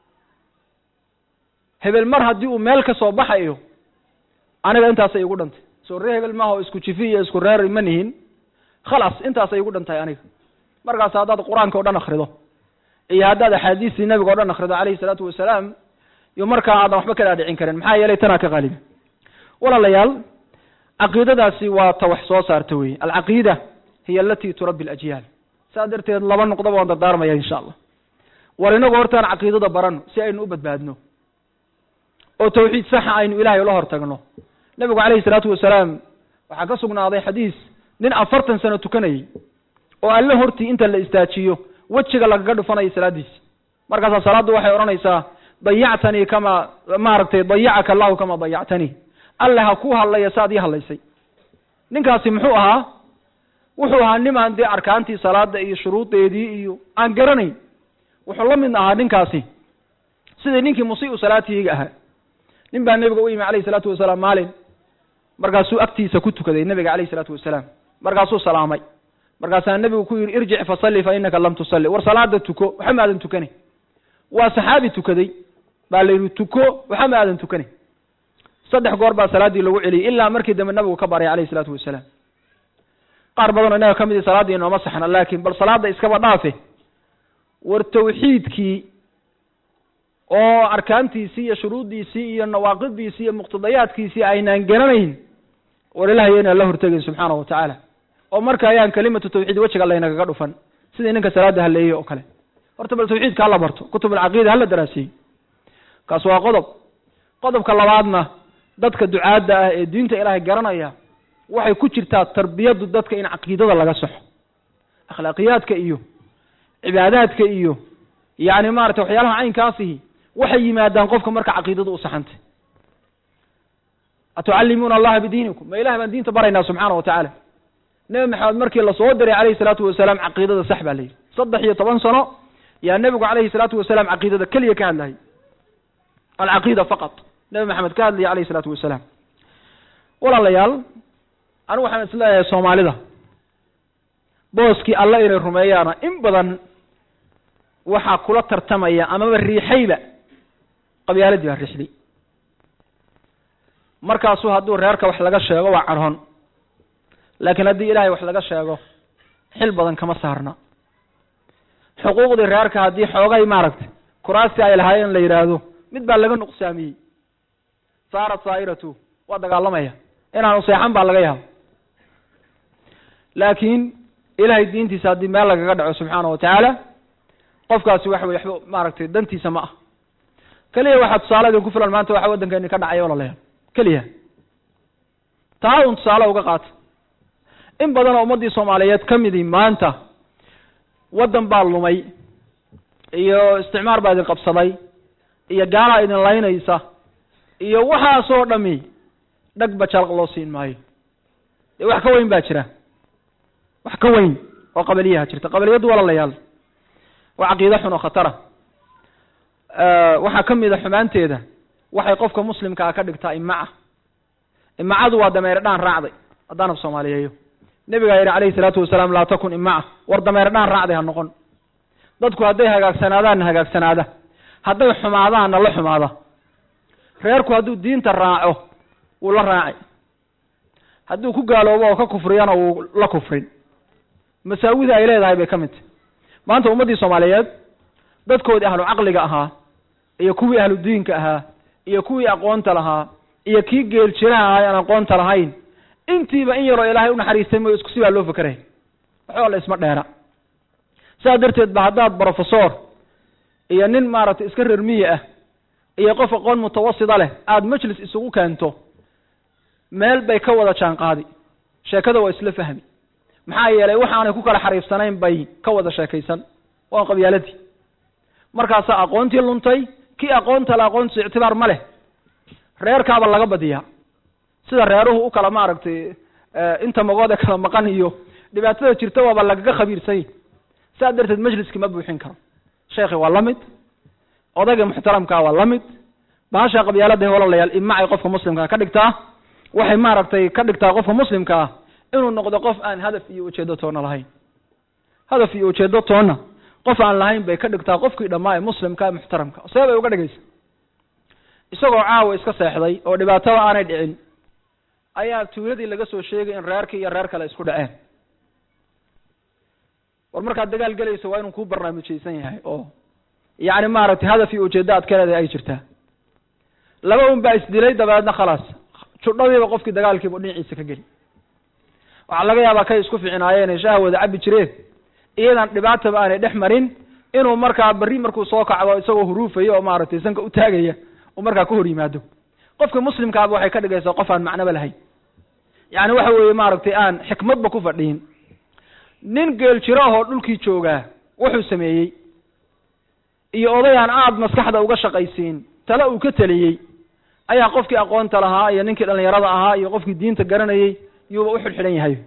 hebel mar haddii uu meel ka soo baxayo aniga intaasay igu dhantay soo ree hebel maaha oo isku jifi iyo isku reer ma nihin khalaas intaasay igu dhantahay aniga markaas haddaad qur-aanka o dhan akrido iyo haddaad axaadiistii nabiga o dhan akrido calayhi salaatu wasalaam iyo markaa aadan waxba ka dhaadhicin karin maxaa yeelay tanaa ka qaaliba walaalayaal caqiidadaasi waa ta wax soo saarta weye alcaqiida hiya alati turabbi alajyaal saa darteed laba noqdoba waan dardaarmaya insha allah war inagu hortaan caqiidada barano si aynu u badbaadno oo tawxiid saxa aynu ilaahay ula hor tagno nebigu calayhi salaatu wasalaam waxaa ka sugnaaday xadiis nin afartan sano tukanayay oo alle hortii inta la istaajiyo wejiga lagaga dhufanaya salaadiisi markaasaa salaaddu waxay odhanaysaa dayactanii kama maaragtay dayacaka allahu kama dayactanii alle ha ku hadlaya saad ii hadlaysay ninkaasi muxuu ahaa wuxuu ahaa nimaan dee arkaantii salaada iyo shuruudeedii iyo aan garanayn wuxuu la mid ahaa ninkaasi sidii ninkii musii'u salaatihiga ahaa nin baa nebiga u yimi calayhi salaatu wasalaam maalin markaasuu agtiisa ku tukaday nebiga calayhi salaatu wasalaam markaasuu salaamay markaasaa nebigu ku yidhi irjic fasalli fa innaka lam tusalli war salaada tuko waxa ma aadan tukani waa saxaabi tukaday baa la yidhi tuko waxa ma aadan tukani saddex goor baa salaaddii lagu celiyey ilaa markii dambe nabigu ka baray calayhi salaatu wasalaam qaar badanoo innaga ka mid i salaaddii inooma saxna laakiin bal salaadda iskaba dhaafe war tawxiidkii oo arkaantiisii iyo shuruuddiisii iyo nawaaqidiisii iyo muqtadayaadkiisii aynaan garanayn war ilahay inaan la hortegayn subxaana wa tacaala oo marka ayaan kelimatu tawxiid wejiga laynagaga dhufan sidii ninka salaada haleeyey oo kale horta bal tawxiidka hala barto kutub alcaqiida hala daraasiyey kaas waa qodob qodobka labaadna dadka ducaadda ah ee diinta ilaahay garanaya waxay ku jirtaa tarbiyadu dadka in caqiidada laga saxo akhlaaqiyaadka iyo cibaadaadka iyo yani maratay waxyaalaha caynkaasihi waxay yimaadaan qofka marka caqiidadu u saxantay atucallimuuna allaha bidiinikum ma ilahay baan diinta baraynaa subxaana wa tacaala nebi maxamed markii lasoo diray calayhi salaatu wasalaam caqiidada sax baa la yidhi saddex iyo toban sano yaa nebigu calayhi salaatu wasalaam caqiidada keliya ka hadlayay alcaqiida faqat nebi maxamed ka hadlaya calayhi salaatu wasalaam walaalayaal anigu waxaan isleeyahay soomaalida booskii alle inay rumeeyaana in badan waxaa kula tartamaya amaba riixayba qabyaaladii baa riixday markaasuu hadduu reerka wax laga sheego waa cadhoon laakiin haddii ilaahay wax laga sheego xil badan kama saarna xuquuqdii reerka haddii xoogay maaragtay kuraasti ay lahaayeen la yidhaahdo mid baa laga nuqsaamiyey saarat saa'iratu waa dagaalamaya inaanu seexan baa laga yaaba laakiin ilahay diintiisa haddii meel lagaga dhaco subxaana wa tacaala qofkaasi waxa weye waxba maaragtay dantiisa ma ah keliya waxaa tusaale idinku filan maanta waxa waddankeeni ka dhacaya walaalayaal keliya taa un tusaale uga qaata in badan oo ummaddii soomaaliyeed ka midii maanta waddan baa lumay iyo isticmaar baa idin qabsaday iyo gaalaa idin laynaysa iyo waxaasoo dhami dhagba jalaq loo siin maayo dee wax ka weyn baa jira wax ka weyn oo qabaliyaha jirta qabaliyaddu walaalayaal waa caqiide xun oo khatara waxaa ka mid a xumaanteeda waxay qofka muslimkaa ka dhigtaa imaca imacadu waa dameere dhaan raacday haddaanab soomaaliyeeyo nebigaa yidhi calayhi salaatu wasalaam laa takun imaca war dameere dhaan raacday ha noqon dadku hadday hagaagsanaadaanna hagaagsanaada hadday xumaadaanna la xumaada reerku hadduu diinta raaco wuu la raacay hadduu ku gaaloobo oo ka kufriyana wuu la kufrin masaawida ay leedahay bay ka mid tahy maanta ummaddii soomaaliyeed dadkoodii ahlu caqliga ahaa iyo kuwii ahlu diinka ahaa iyo kuwii aqoonta lahaa iyo kii geel jiraha ahaa aan aqoonta lahayn intiiba in yaroo ilaahay unaxariistay mooy isku si baa loo fakeraya waxba la isma dheera sidaa darteed ba haddaad brofesor iyo nin maaragtay iska reer miyi ah iyo qof aqoon mutawasida leh aada majlis isugu keento meel bay ka wada jaan qaadi sheekada waa isla fahmi maxaa yeelay waxaanay ku kala xariifsanayn bay ka wada sheekaysan waa qabyaaladii markaasaa aqoontii luntay kii aqoonta le aqoontiisu ictibaar ma leh reerkaaba laga badiyaa sida reeruhu u kala maaragtay inta magoode kala maqan iyo dhibaatada jirta waaba lagaga khabiirsany saa darteed majliskii ma buuxin karo sheekhi waa la mid odayga muxtaramkaa waa la mid bahasha qabyaalada walalayaal imacay qofka muslimkaa ka dhigtaa waxay maaragtay ka dhigtaa qofka muslimka ah inuu noqdo qof aan hadaf iyo ujeedo toona lahayn hadaf iyo ujeedo toona qof aan lahayn bay ka dhigtaa qofkii dhammaa ee muslimka muxtaramka see bay uga dhigaysa isagoo caawa iska seexday oo dhibaatada aanay dhicin ayaa tuuladii laga soo sheegay in reerkii iyo reer kale isku dhaceen war markaad dagaal gelayso waa inuu kuu barnaamijaysan yahay oo yacni maaragtay hadaf iyo ujeeddo aad ka leedahay ay jirtaa laba un baa isdilay dabeedna khalaas judhadiiba qofkii dagaalkiiba dhinaciisa ka geli waxaa laga yaabaa kay isku ficinaayeen shaha wada cabbi jireen iyadan dhibaataba aanay dhex marin inuu markaa berri markuu soo kacdo isagoo huruufaya oo maaragtay sanka u taagaya uu markaa ka hor yimaado qofka muslimkaaba waxay ka dhigaysaa qof aan macnoba lahayn yacni waxa weeye maaragtay aan xikmadba ku fadhiin nin geel jiro ahoo dhulkii joogaa wuxuu sameeyey iyo oday aan aada maskaxda uga shaqaysiin tale uu ka teliyey ayaa qofkii aqoonta lahaa iyo ninkii dhallinyarada ahaa iyo qofkii diinta garanayey yuuba u xidhxidhan yahay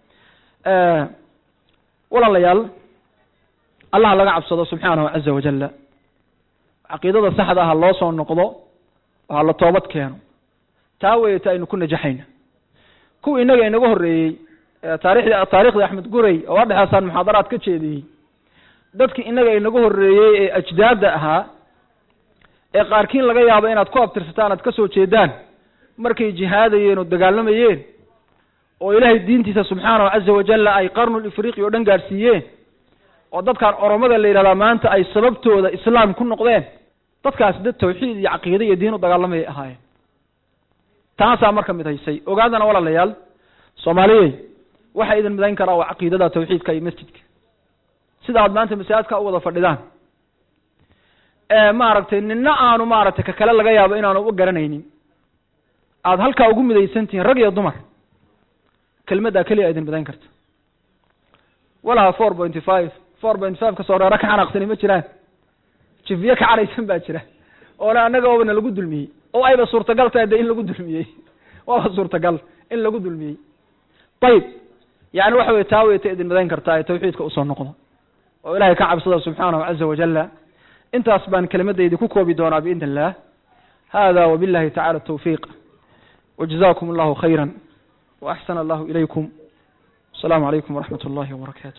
walaalayaal allah laga cabsado subxaanahu caza wajalla caqiidada saxda ah loo soo noqdo oo ha la toobad keeno taa weyata aynu ku najaxayna kuwa innaga inaga horreeyey taarikhdii taariikhdii axmed gurey oo adhexaasaan muxaadaraad ka jeediyey dadkii innaga inaga horreeyey ee ajdaadda ahaa ee qaarkiin laga yaabo inaad ku abtirsataan aad ka soo jeedaan markay jihaadayeen oo dagaalamayeen oo ilaahay diintiisa subxaanahu caza wajalla ay qarnul ifriqi oo dhan gaadhsiiyeen oo dadkan oromada la yidhahdaa maanta ay sababtooda islaam ku noqdeen dadkaasi dad tawxiid iyo caqiide iyo diin u dagaalamayay ahaayeen taasaa marka mid haysay ogaadana walaalayaal soomaaliyey waxay idin midayn karaa waa caqiidada tawxiidka iyo masjidka sida aad maanta masaajidka u wada fadhidaan maaragtay nina aanu maaragtay ka kale laga yaabo inaanu u garanaynin aada halkaa ugu midaysan tihiin rag iyo dumar kelmaddaa keliya idin midayn karta walaha four pointy five four point five kasoo reero ka xanaaqsani ma jiraan jifiye ka cadhaysan baa jira oona annaga oobana lagu dulmiyey oo ayba suurtagal tahay de in lagu dulmiyey waaba suurtagal in lagu dulmiyey ayib yani waxa weye taa weyta idin midayn kartaa ee tawxiidka usoo noqdo oo ilahay ka cabsada subxaanahu caza wajalla intaas baan kelimadaydi ku koobi doonaa biidn illah hada wabillahi tacala tawfiiq wajazakum allahu khayra waaxsana allahu ilaykum asalaamu calaykum waraxmat اllahi wbarakatu